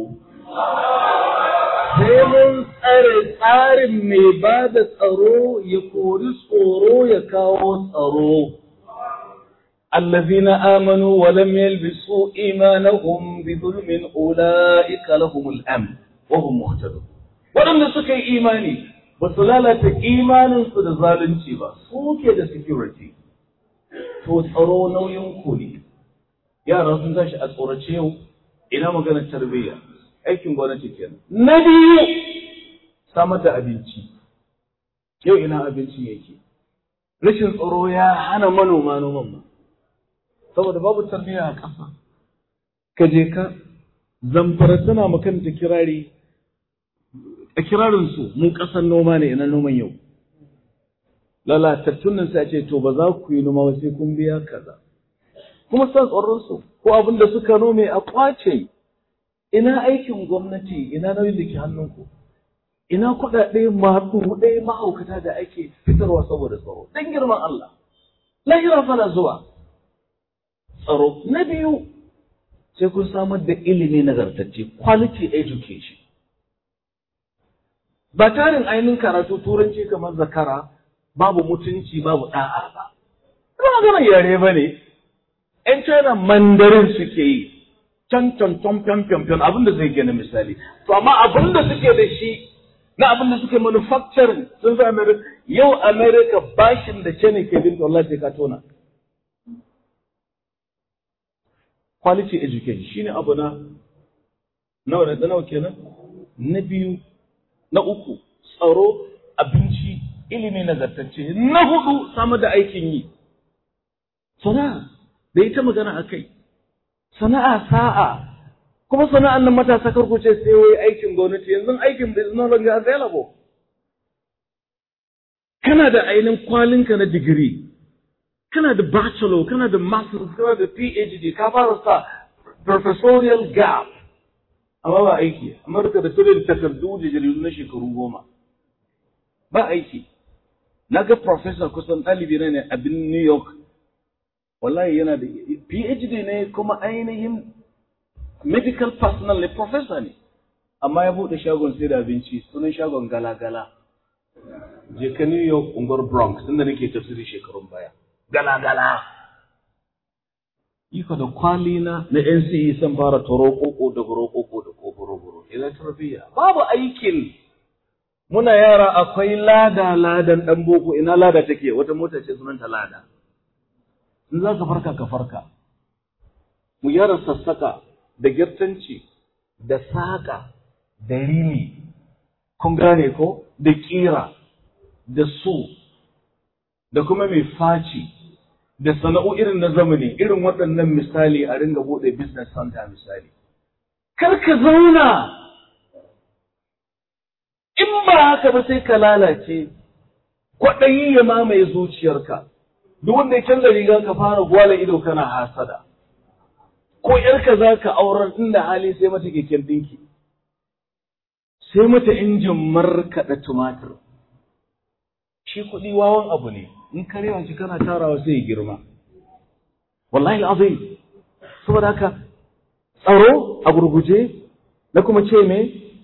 Sai mun tsare tsarin mai ba da tsaro ya kori tsoro ya kawo tsaro. الذين آمنوا ولم يلبسوا إيمانهم بظلم أولئك لهم الأمن وهم مهتدون waɗanda suka yi imani ba su lalata imaninsu da zalunci ba suke da security to tsaro nauyin ku ne yara sun tashi a tsorace yau ina maganar tarbiyya aikin gwamnati kenan na biyu samar da abinci yau ina abincin yake rashin tsaro ya hana manoma noman ba saboda babu tarbiyya a ƙasa ka je ka zamfara tana makanta kirari a kirarinsu mu ƙasar noma ne ina noman yau lalatattun nan sai ce to ba za ku yi noma ba sai kun biya kaza kuma san tsoron su ko abin da suka nome a kwace ina aikin gwamnati ina nauyin da ke hannunku ina kuɗaɗe masu ɗaya mahaukata da ake fitarwa saboda tsaro dan girman Allah lahira fana zuwa tsaro na biyu sai kun samar da ilimi nagartacce quality education ba tarin ainihin karatu turanci kamar zakara babu mutunci babu da'a ba ba maganar yare ba ne ‘yan China mandarin suke yi can can can can can can abin da zai gani misali to amma abin da suke da shi na abin da suke manufacturing sun fi America yau America bashin da China ke bin Allah sai ka tona quality education shine abu na nawa da nawa kenan na biyu na uku tsaro abinci ilimi nagartacce na hudu samar da aikin yi sana'a da ita magana a kai sana'a sa'a kuma sana'an nan matasa karku ce sai wai aikin gwamnati yanzu aikin is no longer available kana da ainihin kwalinka na digiri kana da bachelor kana da master's kana da phd ka fara sa professorial gap amma ba aiki amurka da turin takardu da jaridu na shekaru goma ba aiki na ga professor kusan ɗalibi na ne abin new york wallahi yana da phd ne kuma ainihin medical personnel ne professor ne amma ya buɗe shagon sai da abinci sunan shagon gala-gala je ka new york unguwar bronx inda nake tafsiri shekarun baya gala-gala iko da kwali na na NCE sun fara toro koko da goro koko da kogoro goro ila tarbiyya babu aikin muna yara akwai lada ladan dan boko ina lada take wata mota ce sunanta lada in za ka farka ka farka mu yara sassaka da girtanci da saka da rini kun gane ko da kira da su da kuma mai faci da sana'o irin na zamani irin waɗannan misali a ringa buɗe business center misali. Kar ka zauna in ba haka ba sai ka lalace kwaɗayi ya mamaye zuciyarka duk wanda ya canza riga ka fara gwala ido kana hasada ko ‘yarka za ka aurar inda hali sai mata keken ɗinki sai mata injin markaɗa tumatir shi kuɗi wawan abu ne in ka rewa shi kana tarawa sai ya girma wallahi azim saboda haka tsaro a gurguje na kuma ce me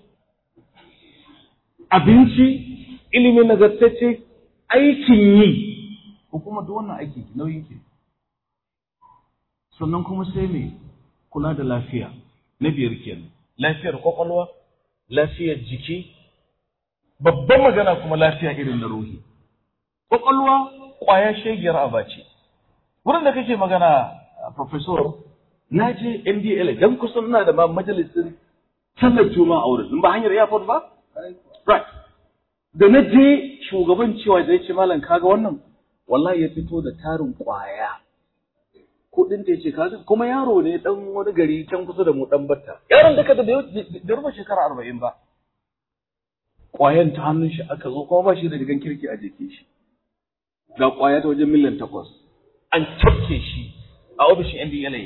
abinci ilimin nagartacce aikin yi ko kuma duk wannan aiki nauyin ke sannan kuma sai me kula da lafiya na biyar kenan lafiyar kwakwalwa lafiyar jiki babban magana kuma lafiya irin na ruhi kwakwalwa kwaya shegiyar abace wurin da kake magana professor na je NDL dan kusan ina da ma majalisin sallar juma'a a wurin ba hanyar airport ba right da na je shugaban cewa zai ce malam kaga wannan wallahi ya fito da tarin kwaya kudin da ce kaga kuma yaro ne dan wani gari can kusa da mu dan batta yaron duka da da rufe shekara arba'in ba kwayan ta hannun shi aka zo kuma ba shi da rigan kirki a jikin shi ga kwaya ta wajen miliyan takwas an cafke shi a ofishin NDLA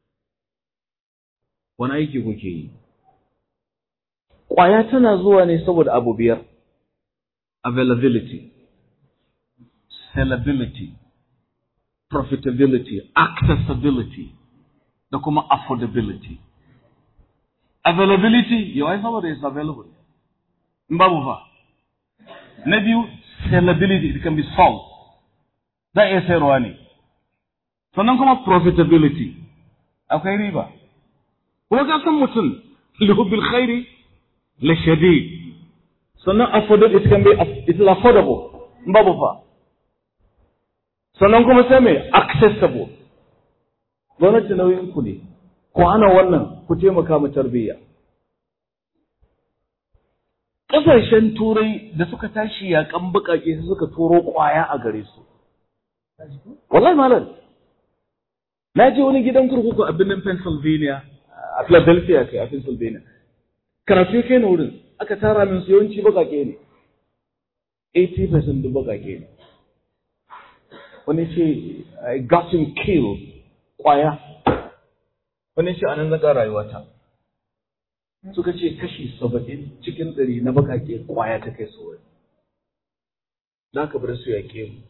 wani aiki kuke yi kwaya tana zuwa ne saboda abu biyar availability sellability profitability, accessibility, da kuma affordability. Availability, yawai saboda is available. In babu fa. Na biyu, sellability, it can be sold. Za a iya sayarwa ne. Sannan kuma profitability, akwai riba. Kuma ka san mutum, lihubil khairi, la shadid. Sannan affordable, it can be, it is affordable. In babu fa. sannan kuma sai mai accessible gwamnati nauyin ku ne ku hana wannan ku taimaka mu tarbiyya ƙasashen turai da suka tashi yaƙan buƙaƙe su suka turo ƙwaya a gare su wallahi malam na je wani gidan kurkuku a birnin Pennsylvania a Philadelphia kai a Pennsylvania karatu kai na wurin aka tara min su yawanci buƙaƙe ne 80% duk buƙaƙe ne wani ce I got him killed kwaya wani ce anan zaga rayuwata suka ce kashi saba'in cikin ɗari na bakake kwaya ta kai su wani za ka bar su yaƙe mu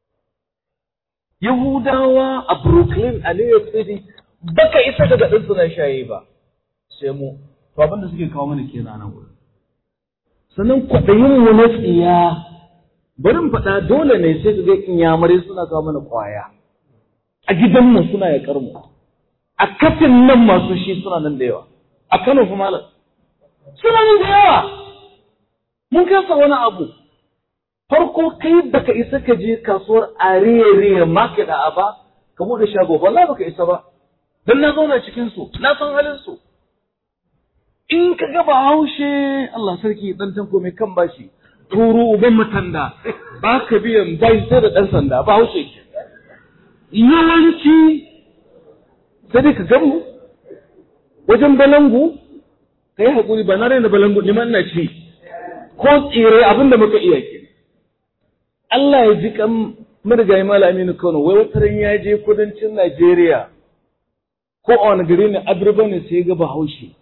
Yahudawa a Brooklyn a New York City baka isa daga ɗin suna shaye ba sai mu to abin da suke kawo mana kenan nan wurin sannan kwaɗayin mu na tsiya barin faɗa dole ne sai ka ga inyamurai suna kawo mana kwaya a gidanmu suna yaƙar mu a kafin nan masu shi suna nan da yawa a Kano kuma malam suna nan da yawa mun kasa wani abu farko kai baka isa ka je kasuwar ariyariya market a ba ka bude shago wallahi baka isa ba dan na zauna cikin su na san halin su in ka ga haushe Allah sarki dan tanko mai kan bashi turu uban matanda ba ka biyan bai sai da ɗan sanda ba haushe ke yawanci sai dai ka gamu wajen balangu ka yi haƙuri ba na raina balangu ni na ci ko tsire abin da muka iya ke Allah ya ji kan marigayi Aminu Kano wai wata ya je kudancin Najeriya ko a wani gari ne Abirba ne sai ga Bahaushe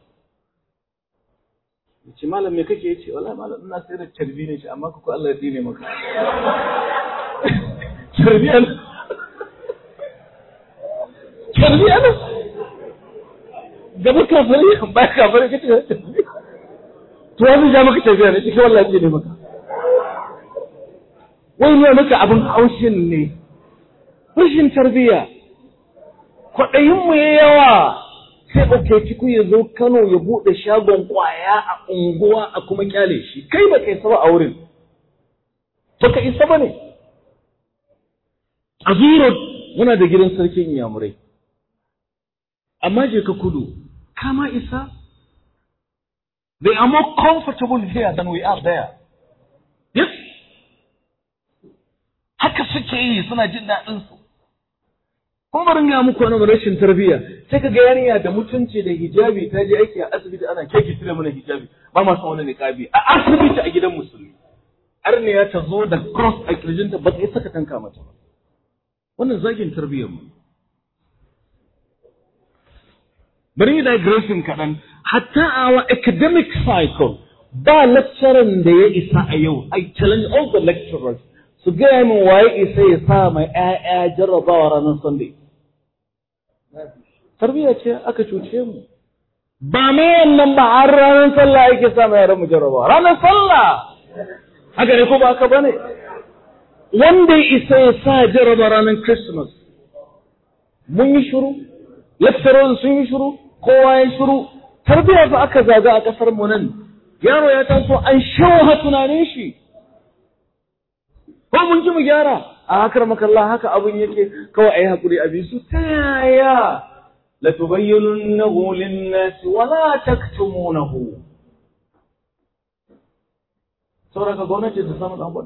ce malam me kake yace wallahi malam ina sayar da carbi ne ce amma ku Allah ya dine maka carbi an carbi an gaba kafari ba kafari kace to wani ja maka carbi ne ce wallahi ya dine maka wai ne maka abin haushin ne rashin tarbiya kwaɗayin mu ya yawa sai ɗauke ciku ya zo Kano ya buɗe shagon ƙwaya a unguwa a kuma kyale shi kai ba ka isa ba a wurin ba ka isa ba ne a zuro muna da gidan sarkin inyamurai amma je ka kudu kama isa they are more comfortable here than we are there yes haka suke yi suna jin daɗin su kuma bari ga muku wani rashin tarbiyya sai ka ga yarinya da mutunci da hijabi ta je aiki a asibiti ana keke cire mana hijabi ba ma san wani niqabi a asibiti a gidan musulmi arniya ta zo da cross a kirjinta ba ta saka tanka mata ba wannan zagin tarbiyyar mu bari yi digressing kaɗan hatta a our academic cycle ba lecturer da ya isa a yau I challenge all the lecturers su gaya min waye isa ya sa mai ‘ya'ya jarrabawa ranar Sunday. Tarbiyya ce aka cuce mu. ba ma wannan ba har ranar sallah ake sa mai yaran mu jarraba ranar sallah haka ne ko ba haka bane wanda ya isa ya sa jarraba ranar christmas mun yi shiru lecturers sun yi shiru kowa ya shiru tarbiyya fa aka zaga a kasar mu nan yaro ya taso an shawa tunanin shi ko mun ji mu gyara a hakar makalla haka abin yake kawai ayi hakuri a bisu ta yaya la tubayyinunnahu lin-nas wa la taktumunahu saboda gwamnati ta samu dan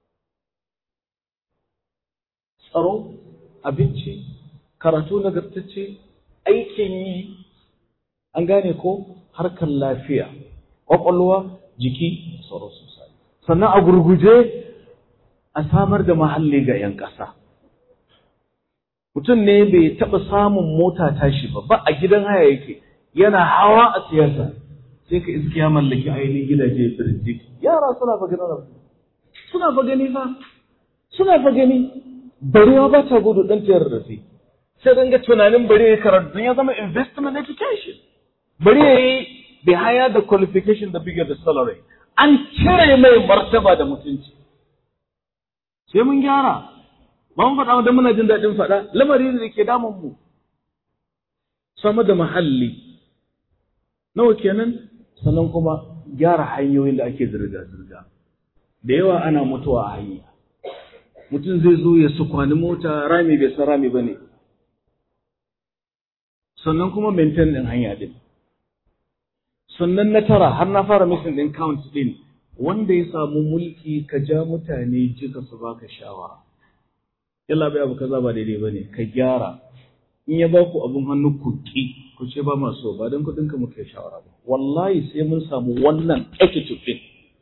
tsaro abinci karatu nagartacce aikin yi an gane ko harkar lafiya ƙwaƙwalwa jiki tsaro sosai sannan a gurguje a samar da mahalli ga 'yan ƙasa mutum ne bai taɓa samun mota tashi ba ba a gidan haya yake yana hawa a siyasa sai ka iske ya mallaki ainihin gidaje birjik yara suna fa gani suna fa gani fa suna fa gani barewa ba ta gudu ɗan tayar da sai sai dan ga tunanin bari ya karatu ya zama investment education bari ya yi bai haya da qualification da bigger the salary an cire mai martaba da mutunci sai mun gyara ba mun faɗa da muna jin daɗin faɗa lamari ne da ke damun mu sama da mahalli nawa kenan sannan kuma gyara hanyoyin da ake zirga-zirga da yawa ana mutuwa a hanya mutum zai zo ya sukwani mota rami bai san rami ba ne sannan kuma maintain ɗin hanya ɗin sannan na tara har na fara missing ɗin count ɗin wanda ya samu mulki ka ja mutane jika su baka shawara yalla bai abu kaza ba daidai bane ka gyara in ya ba ku abun hannu ku ki ku ce ba ma so ba don kuɗin ka muke shawara ba wallahi sai mun samu wannan attitude ɗin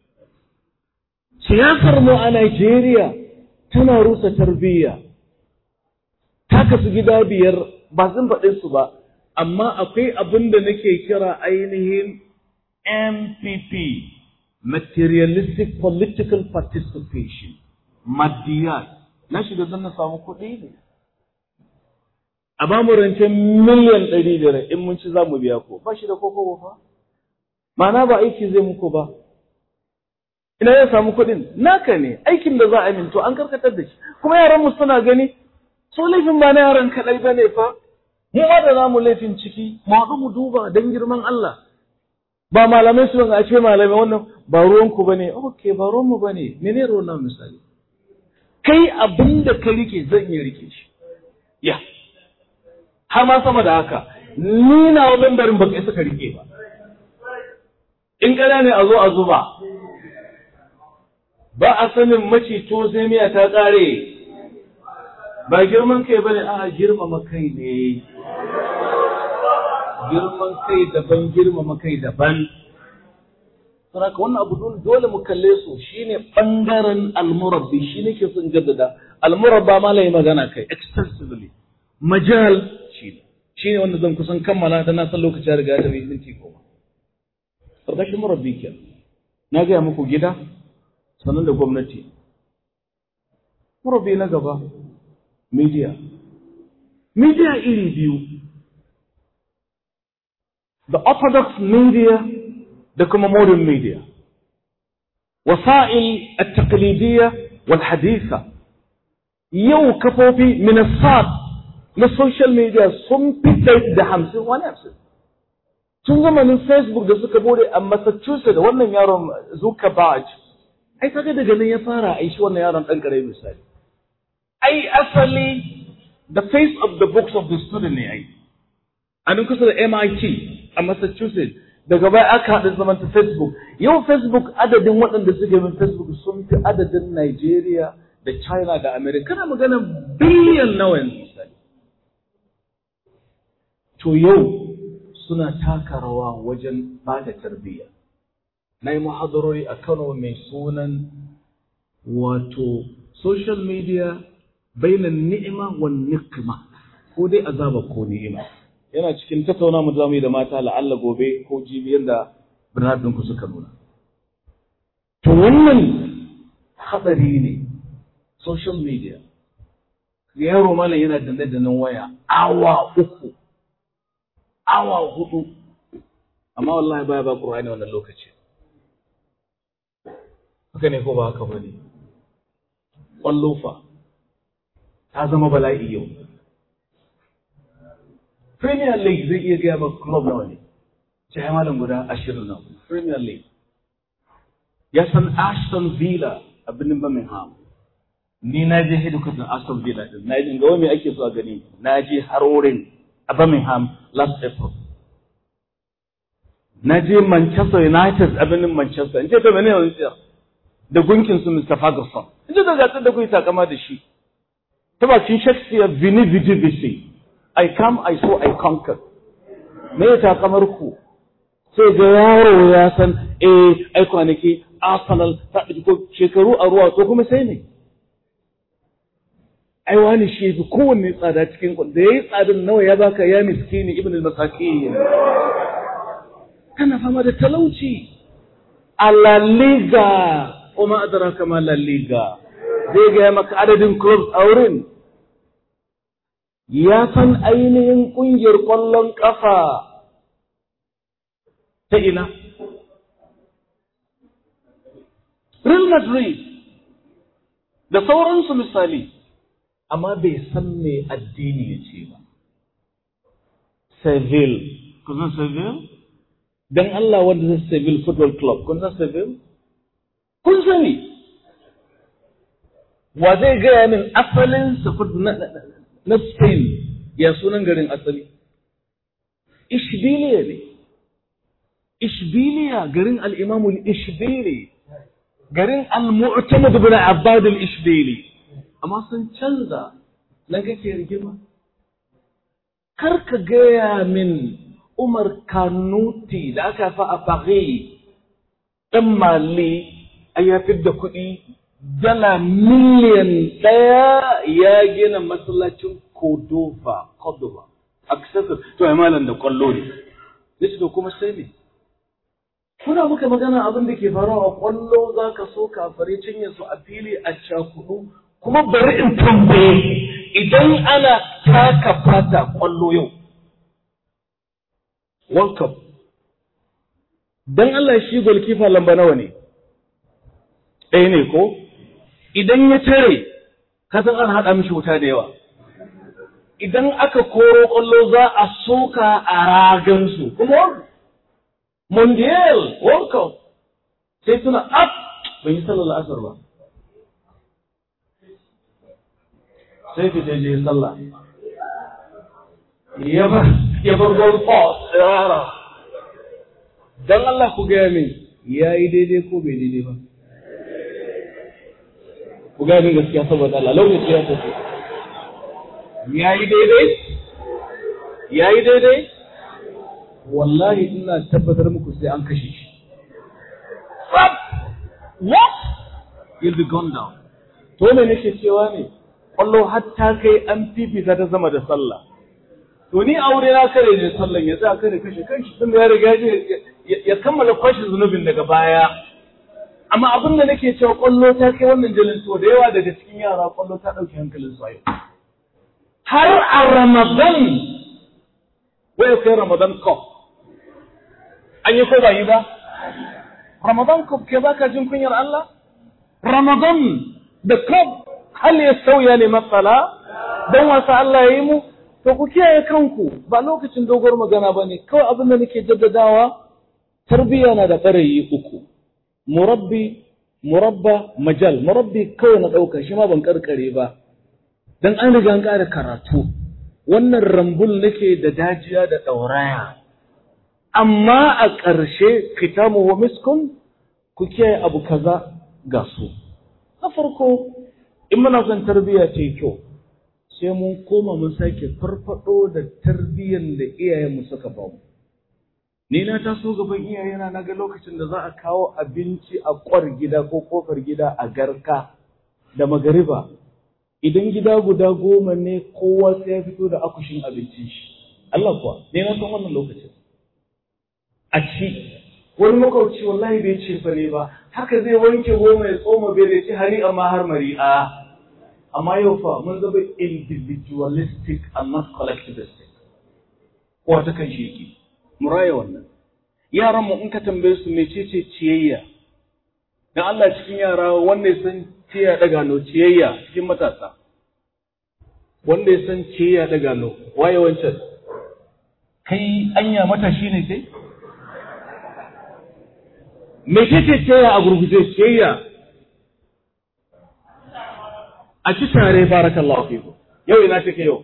siyasar mu a Najeriya tana rusa tarbiyya ta kasu gida biyar ba zan faɗe su ba amma akwai abin da nake kira ainihin MPP materialistic political participation maddiyat na shiga don na samu kuɗi ne a ba mu rancen miliyan ɗari biyar in mun ci za mu biya ko ba shi da koko fa ma'ana ba aiki zai muku ba ina ya samu kuɗin naka ne aikin da za a minto an karkatar da shi kuma yaran mu suna gani so laifin ba na yaran kaɗai ba ne fa mu ma da namu laifin ciki mu haɗu mu duba don girman Allah ba malamai su a ce malamai wannan ba ruwanku ba ne ok ba ruwanmu ba ne mene ruwan na misali kai abin da ka rike zan iya rike shi ya har ma sama da haka ni na wa membarin baka isa ka rike ba in ƙana ne a zo a zuba ba a sanin macito sai miya ta ƙare ba girman kai bane a girmama kai ne girman kai daban girmama kai daban saboda wannan abu dole mu kalle su shine bangaren almurabbi shi nake son jaddada almurabba ma lai magana kai extensively majal shine shine wanda zan kusan kammala da na san lokaci ya riga ya tafi minti goma karkashin murabbi kenan na gaya muku gida sannan da gwamnati murabbi na gaba media media iri biyu the orthodox media da kuma modern media wasa'il at-taqlidiyya wal haditha yau kafofi minasat na social media sun fi da hamsin wani hamsin tun zamanin facebook da suka bude a massachusetts wannan yaron zuckerberg ai kaga daga nan ya fara aishi wannan yaron dan kare misali ai asali the face of the books of the student ne ai a kusa da MIT a Massachusetts daga baya aka haɗa zaman ta Facebook yau Facebook adadin waɗanda suke bin Facebook sun fi adadin Nigeria da China da America kana magana biliyan nawa yanzu misali to yau suna taka rawa wajen bada tarbiyya na yi muhadarori a Kano mai sunan wato social media bainan ni'ima wa nikma ko dai azaba ko ni'ima yana cikin tattauna mu zamu yi da mata la'alla gobe ko jibi yanda birnin ku suka nuna to wannan hadari ne social media yaro malam yana danne dannen waya awa uku awa hudu amma wallahi baya ba Qur'ani wannan lokaci haka ne ko ba haka bane ƙwallo fa ta zama bala'i yau Premier League zai iya gaya ba club nawa ne sai malam guda ashirin nan Premier League ya san Aston Villa a birnin Birmingham ni na je hedikwatar Aston Villa din na je ga wani ake so a gani na je har wurin a Birmingham last April na je Manchester United a birnin Manchester in ce ta bane wani tsiyar da gunkin su Mr. Ferguson in ce da gasar da kuyi takama da shi ta bakin Shakespeare vini vidi vici I come I saw I conquered me ya takamar ku sai ga yaro ya san eh ai kwanaki Arsenal ta ɗauki ko shekaru a ruwa to kuma sai ne ai wani shi fi kowanne tsada cikin da yayi tsadin nawa ya baka ya miskini ibn al-masakin kana fama da talauci a La Liga kuma adraka ma La Liga zai ga maka adadin clubs a wurin ya san ainihin kungiyar kwallon kafa ta ina Real Madrid da sauransu misali amma bai san me addini ya ce ba. Seville, kun san Seville? Don Allah wanda zai Seville Football Club, kun san Seville? Kun sani. Wa zai gaya min asalin na Spain ya sunan garin asali? Ishbiliya ne. Ishbiliya garin al'imamul Ishbili. Garin al-Mu'tamad bin Abbad al-Ishbili. amma sun canza nan kake rigima kar ka gaya min Umar Kanuti da aka fa a Paris ɗan Mali a ya da kuɗi dala miliyan ɗaya ya gina masallacin Cordova, Cordova, accessible, to ai malam da kwallo ne. Yace to kuma sai ne. Kuna muka magana abin da ke faruwa a kwallo za ka so kafare cinye su a fili a cakudu kuma bari in tambaye idan ana taka fata kwallo yau World Cup dan Allah shi golkifa lamba nawa ne ɗaya ne ko idan ya tare ka san an haɗa mishi wuta da yawa idan aka koro kwallo za a soka a ragansu kuma mondial world cup sai suna up bai yi sallar asar ba sai fita je sallah ya bar ya bar goal post rara dan Allah ku gaya min yayi daidai ko bai daidai ba ku gaya min gaskiya saboda Allah lokaci ya tafi yayi daidai yayi daidai wallahi ina tabbatar muku sai an kashe shi what you'll be gone down to me nake cewa ne kwallo hatta kai an fifita ta sama da sallah to ni aure na kare ne sallan ya sa kare kashe kanshi tun da ya riga ya kammala kwashe zunubin daga baya amma abin da nake cewa kwallo ta kai wannan jalin to da yawa daga cikin yara kwallo ta ɗauki hankalin su a yau har a ramadan wai kai ramadan cup an yi ko ba yi ba ramadan cup ke baka jin kunyar Allah ramadan da cup hal ya sauya ne matsala don wasa Allah ya yi mu to ku kiyaye kanku ba lokacin dogon magana ba ne kawai abin da nake jaddadawa tarbiyya na da ɓarayi uku murabbi murabba majal murabbi kawai na ɗauka shi ma ban karkare ba dan an riga an ƙara karatu wannan rambul nake da dajiya da ɗauraya amma a ƙarshe kitamu wa miskun ku kiyaye abu kaza ga su na farko in muna son tarbiyya ce kyau sai mun koma mun sake farfado da tarbiyyar da iyayenmu suka ba mu ni na taso gaban iyayena na ga lokacin da za a kawo abinci a kwar gida ko kofar gida a garka da magariba idan gida guda goma ne kowa sai ya fito da akushin abincin shi Allah kuwa ne na san wannan lokacin a ci wani makwabci wallahi bai ce fa ne ba haka zai wanke goma ya tsoma bai da ci hari amma har mari'a amma yau fa mun zama individualistic and not collectivistic kowa ta kan shi yake mu raya wannan yaran mu in ka tambaye su mecece ciyayya dan Allah cikin yara wanda ya san ciyayya daga no ciyayya cikin matasa wanda ya san ciyayya daga no waye wancan kai anya matashi ne kai mecece ciyayya a gurguje ciyayya a ci tare barakallahu fiku yau ina take yau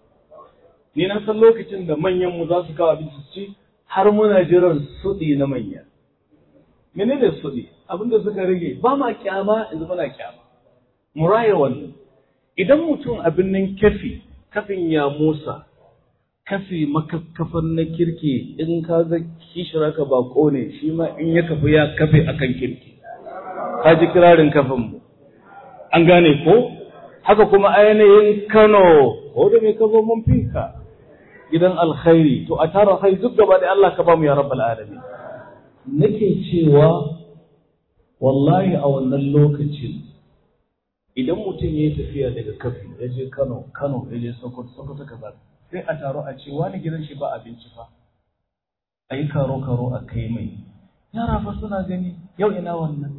ni na san lokacin da manyan mu za su kawo abinci su ci har muna jiran suɗi na manya menene suɗi abin da suka rage ba ma kyama yanzu muna kyama mu raya wannan idan mutum abin nan kafi kafin ya musa kafi makakkafan na kirki in ka ga kishira ka bako ne shi ma in ya kafi ya kafe akan kirki ka ji kirarin kafin mu an gane ko haka kuma ainihin Kano ko da mai kazo mun fika gidan alkhairi to a tara kai duk gaba da Allah ka ba mu ya rabbal alamin nake cewa wallahi a wannan lokacin idan mutum ya tafiya daga kafi ya je Kano Kano ya je Sokoto Sokoto kaza sai a taro a ce wani gidan shi ba abinci fa a yi karo karo a kai mai yara fa suna gani yau ina wannan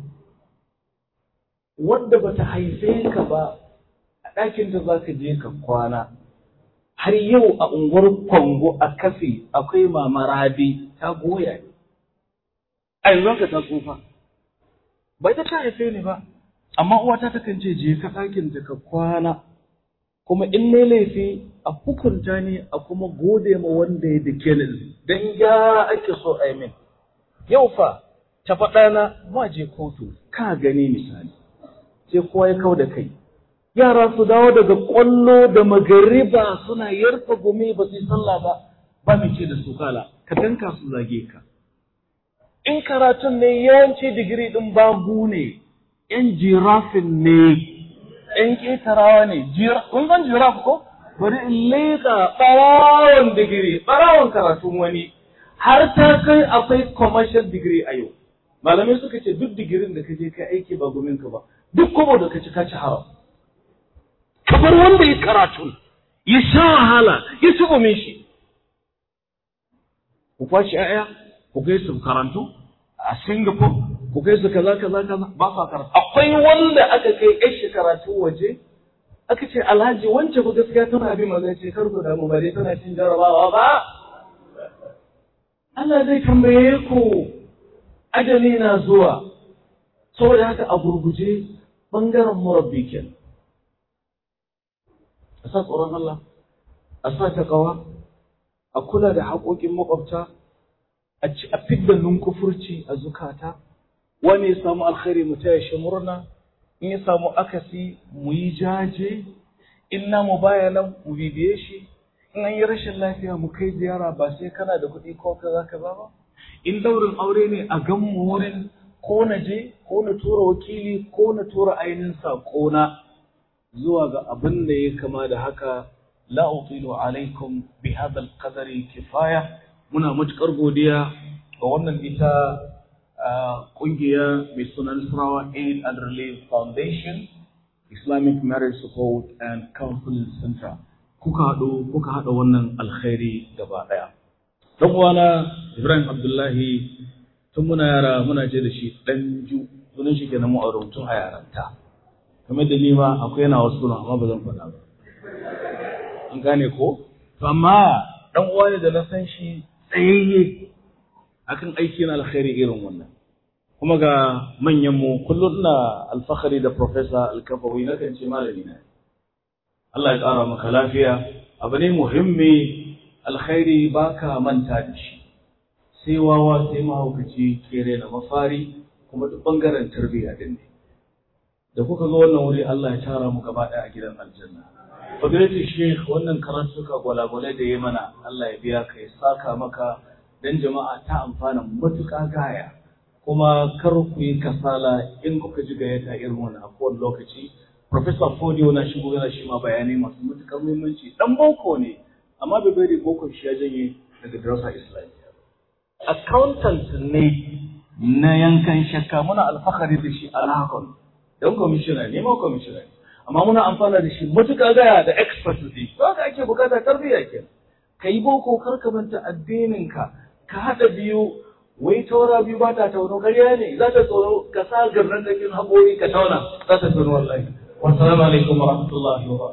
wadda bata haife ka ba a ɗakin da za ka je ka kwana har yau a unguwar kwango a kafi akwai mama rabi ta goya ne a yanzu ka ta tsufa bai ta ta haife ni ba amma uwata ta kan ce je ka ɗakin da ka kwana kuma in ne laifi a hukunta ni a kuma gode ma wanda ya dake ni dan gyara ake so a yi min yau fa ta faɗa na ma je kotu ka gani misali sai kowa ya kau da kai yara su dawo daga ƙwallo da magariba suna yarfa gumi ba su yi sallah ba ba mai ce da su kala ka danka su zage ka in karatun ne yawanci digiri ɗin babu ne yan jirafin ne yan ƙetarawa ne kun san jiraf ko bari in leƙa ɓarawon digiri ɓarawon karatun wani har ta kai akwai commercial degree a yau malamai suka ce duk digirin da ka je ka aiki ba gumin ka ba duk kobo da ka ci ka ci haram kamar wanda ya karatu ya sha wahala ya ci gumin shi ku kwashi ƴaƴa ku kai su karantu a Singapore ku kai su kaza kaza kaza ba sa karatu akwai wanda aka kai ƴar shi karatu waje aka ce alhaji wance ku gaskiya tana bi maza ce kar ku damu ba dai tana cin jarabawa ba Allah zai tambaye ku ajali na zuwa saboda haka a gurguje bangaren murabbi kenan a sa tsoron Allah a sa takawa a kula da haƙoƙin makwabta a ci a fidda nunkufurci a zukata wani ya samu alkhairi mu taya shi murna in ya samu akasi mu yi jaje in namu baya nan mu bibiye shi in an yi rashin lafiya mu kai ziyara ba sai kana da kuɗi ko kaza kaza ba in daurin aure ne a gan mu wurin ko na je ko na tura wakili ko na tura ainihin saƙona zuwa ga abin da ya kama da haka la utilu alaikum bi hadha alqadari kifaya muna matukar godiya ga wannan ita kungiya mai sunan Nasarawa Aid and Relief Foundation Islamic Marriage Support and Counseling Center kuka haɗu kuka haɗa wannan alkhairi gaba ɗaya dan uwana Ibrahim Abdullahi tun muna yara muna je da shi ɗan ju sunan shi kenan mu a rubutun a yaranta kamar da ni ma akwai yana wasu sunan amma ba zan faɗa ba an gane ko to amma dan uwa ne da na san shi tsayayye akan aiki na alkhairi irin wannan kuma ga manyan mu kullum ina alfahari da professor alkafawi na kan ce malami na Allah ya ƙara maka lafiya abu ne muhimmi alkhairi baka manta da shi sai wawa sai mahaukaci kere na mafari kuma duk bangaren tarbiyya din ne da kuka zo wannan wuri Allah ya tara mu gaba ɗaya a gidan aljanna fadilatu sheikh wannan karatuka gwalagwalai da ya mana Allah ya biya ka ya saka maka dan jama'a ta amfana matuƙa gaya kuma kar ku yi kasala in kuka ji gayyata irin wannan a kowane lokaci Professor Fodio na shigo yana shi ma bayanai masu matuƙar muhimmanci dan boko ne amma bai bari boko shi ya janye daga darasa islamiyya accountant ne na yankan shakka muna alfahari da shi alhakon don commissioner ne ma commissioner amma muna amfana da shi matuƙa gaya da expertise ba ka ake bukata tarbiyya ke ka yi boko kar ka manta addininka ka haɗa biyu wai taura biyu ba ta tauno ƙarya ne za ta tsoro ka sa garnan da kin haƙori ka tauna za ta tauno wallahi wassalamu alaikum wa rahmatullahi wa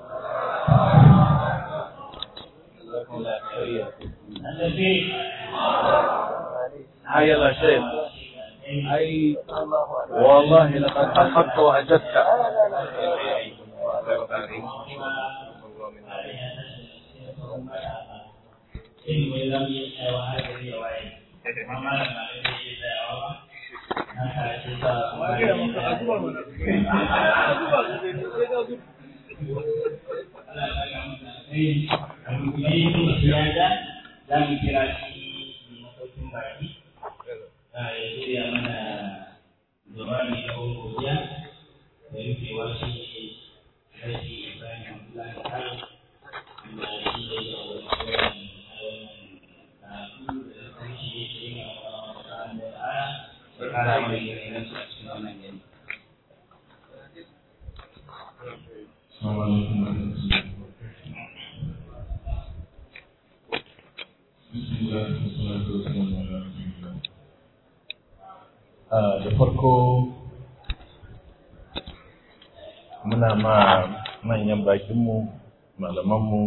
حي الله شيخ أي والله لقد أخذت وأجدت za mu kira shi mai masaukin baki ya shirya mana jawabi na godiya da rufewa shi ne rashi ibrahim abdullahi kano wanda shi ne da wani karatu da kuma shi ne shi ne a wani da ara da kara mai yanayi su a cikin wannan gani. da farko muna ma manyan bakinmu malamanmu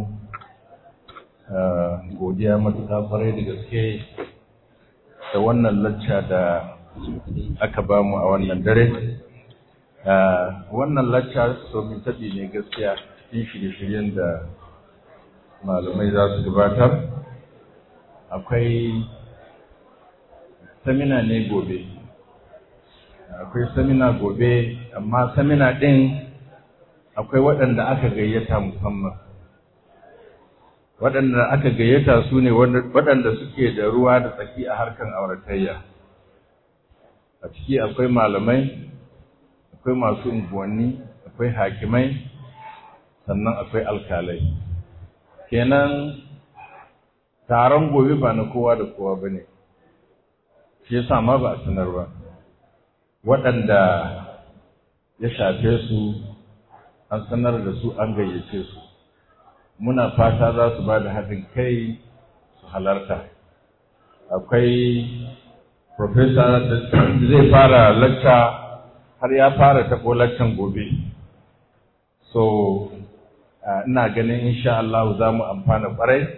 godiya matuƙa kwarai da gaske da wannan lacca da aka bamu a wannan dare wannan lacca domin taɓi ne gaskiya cikin shirye-shiryen da malamai za su gabatar akwai samina ne gobe akwai samina gobe amma samina ɗin akwai waɗanda aka gayyata musamman waɗanda aka gayyata su ne waɗanda suke da ruwa da tsaki a harkan auratayya a ciki akwai malamai akwai masu unguwanni akwai hakimai sannan akwai alkalai kenan taron gobe ba na kowa da kowa ba ne shi yasa ma ba a sanar ba waɗanda ya shafe su an sanar da su an gayyace su muna fata za su ba da haɗin kai su halarta akwai profesa da zai fara lacca har ya fara taɓo laccan gobe so ina ganin insha Allah za mu amfana ƙwarai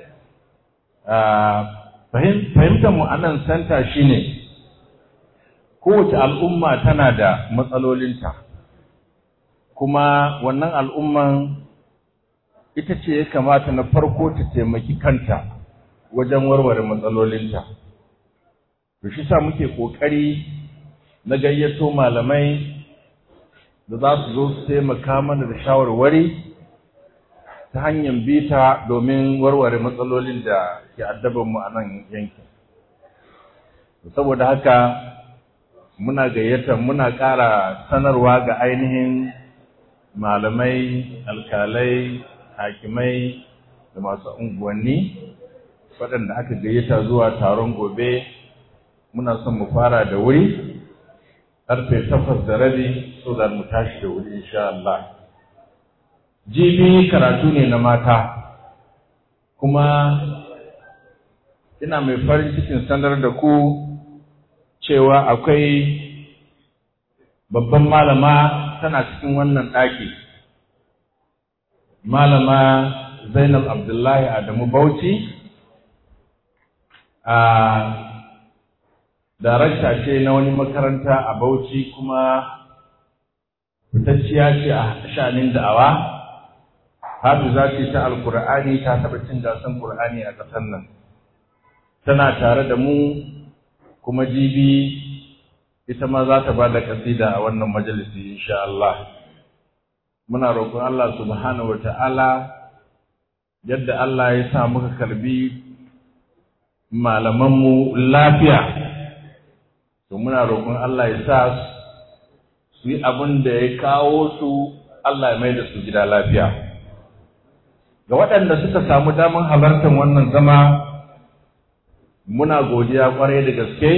fahimtar mu a nan santa shine kowace al'umma tana da matsalolinta kuma wannan al'umman ita ce ya kamata na farko ta taimaki kanta wajen warware matsalolinta to shi sa muke ƙoƙari na gayyato malamai da za su zo su taimaka mana da shawarwari ta hanyar bita domin warware matsalolin da ke addabanmu a nan yankin saboda haka muna gayyata muna ƙara sanarwa ga ainihin malamai alkalai hakimai da masu unguwanni waɗanda aka gayyata zuwa taron gobe muna son mu fara da wuri ƙarfe takwas da rabi so da mu tashi da wuri insha Allah jibi karatu ne na mata kuma ina mai farin cikin sanar da ku cewa akwai babban malama tana cikin wannan ɗaki malama zainab abdullahi adamu bauchi a darakta ce na wani makaranta a bauchi kuma fitacciya ce a shanin da'awa hafiza ce ta alkur'ani ta taɓa cin gasan kur'ani a ƙasar nan tana tare da mu kuma jibi ita ma za ta ba da kasida a wannan majalisi insha Allah muna roƙon Allah subhanahu wata'ala yadda Allah ya sa muka karbi malamanmu lafiya to muna roƙon Allah ya sa su yi abin da ya kawo su Allah ya mai da su gida lafiya ga waɗanda suka samu damar halartar wannan zama muna godiya kwarai da gaske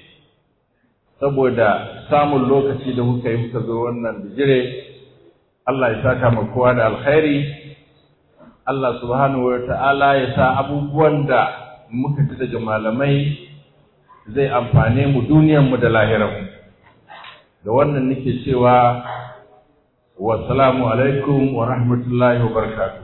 saboda samun lokaci da kuka yi kuka zo wannan bijire Allah ya saka ma kowa da alkhairi Allah subhanahu wa ta'ala ya sa abubuwan da muka ji daga malamai zai amfane mu duniyarmu da lahiranmu da wannan nake cewa wasalamu alaikum wa rahmatullahi wa barakatuh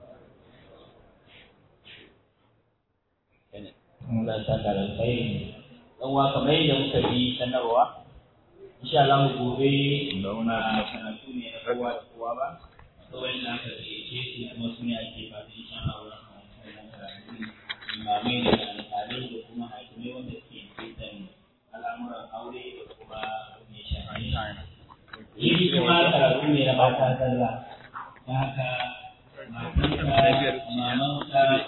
Allah ya saka da alkhairi dan wa kamar yadda muka yi sanarwa insha Allah gobe na karatu ne na kowa da kowa ba kawai da aka ce su kuma su ne ake ba da insha Allah wannan karatu imamai da alƙalai da kuma hakimai wanda suke cikin al'amuran aure da kuma ne shafi yi kuma karatu ne na mata zalla ta haka matanka mamanka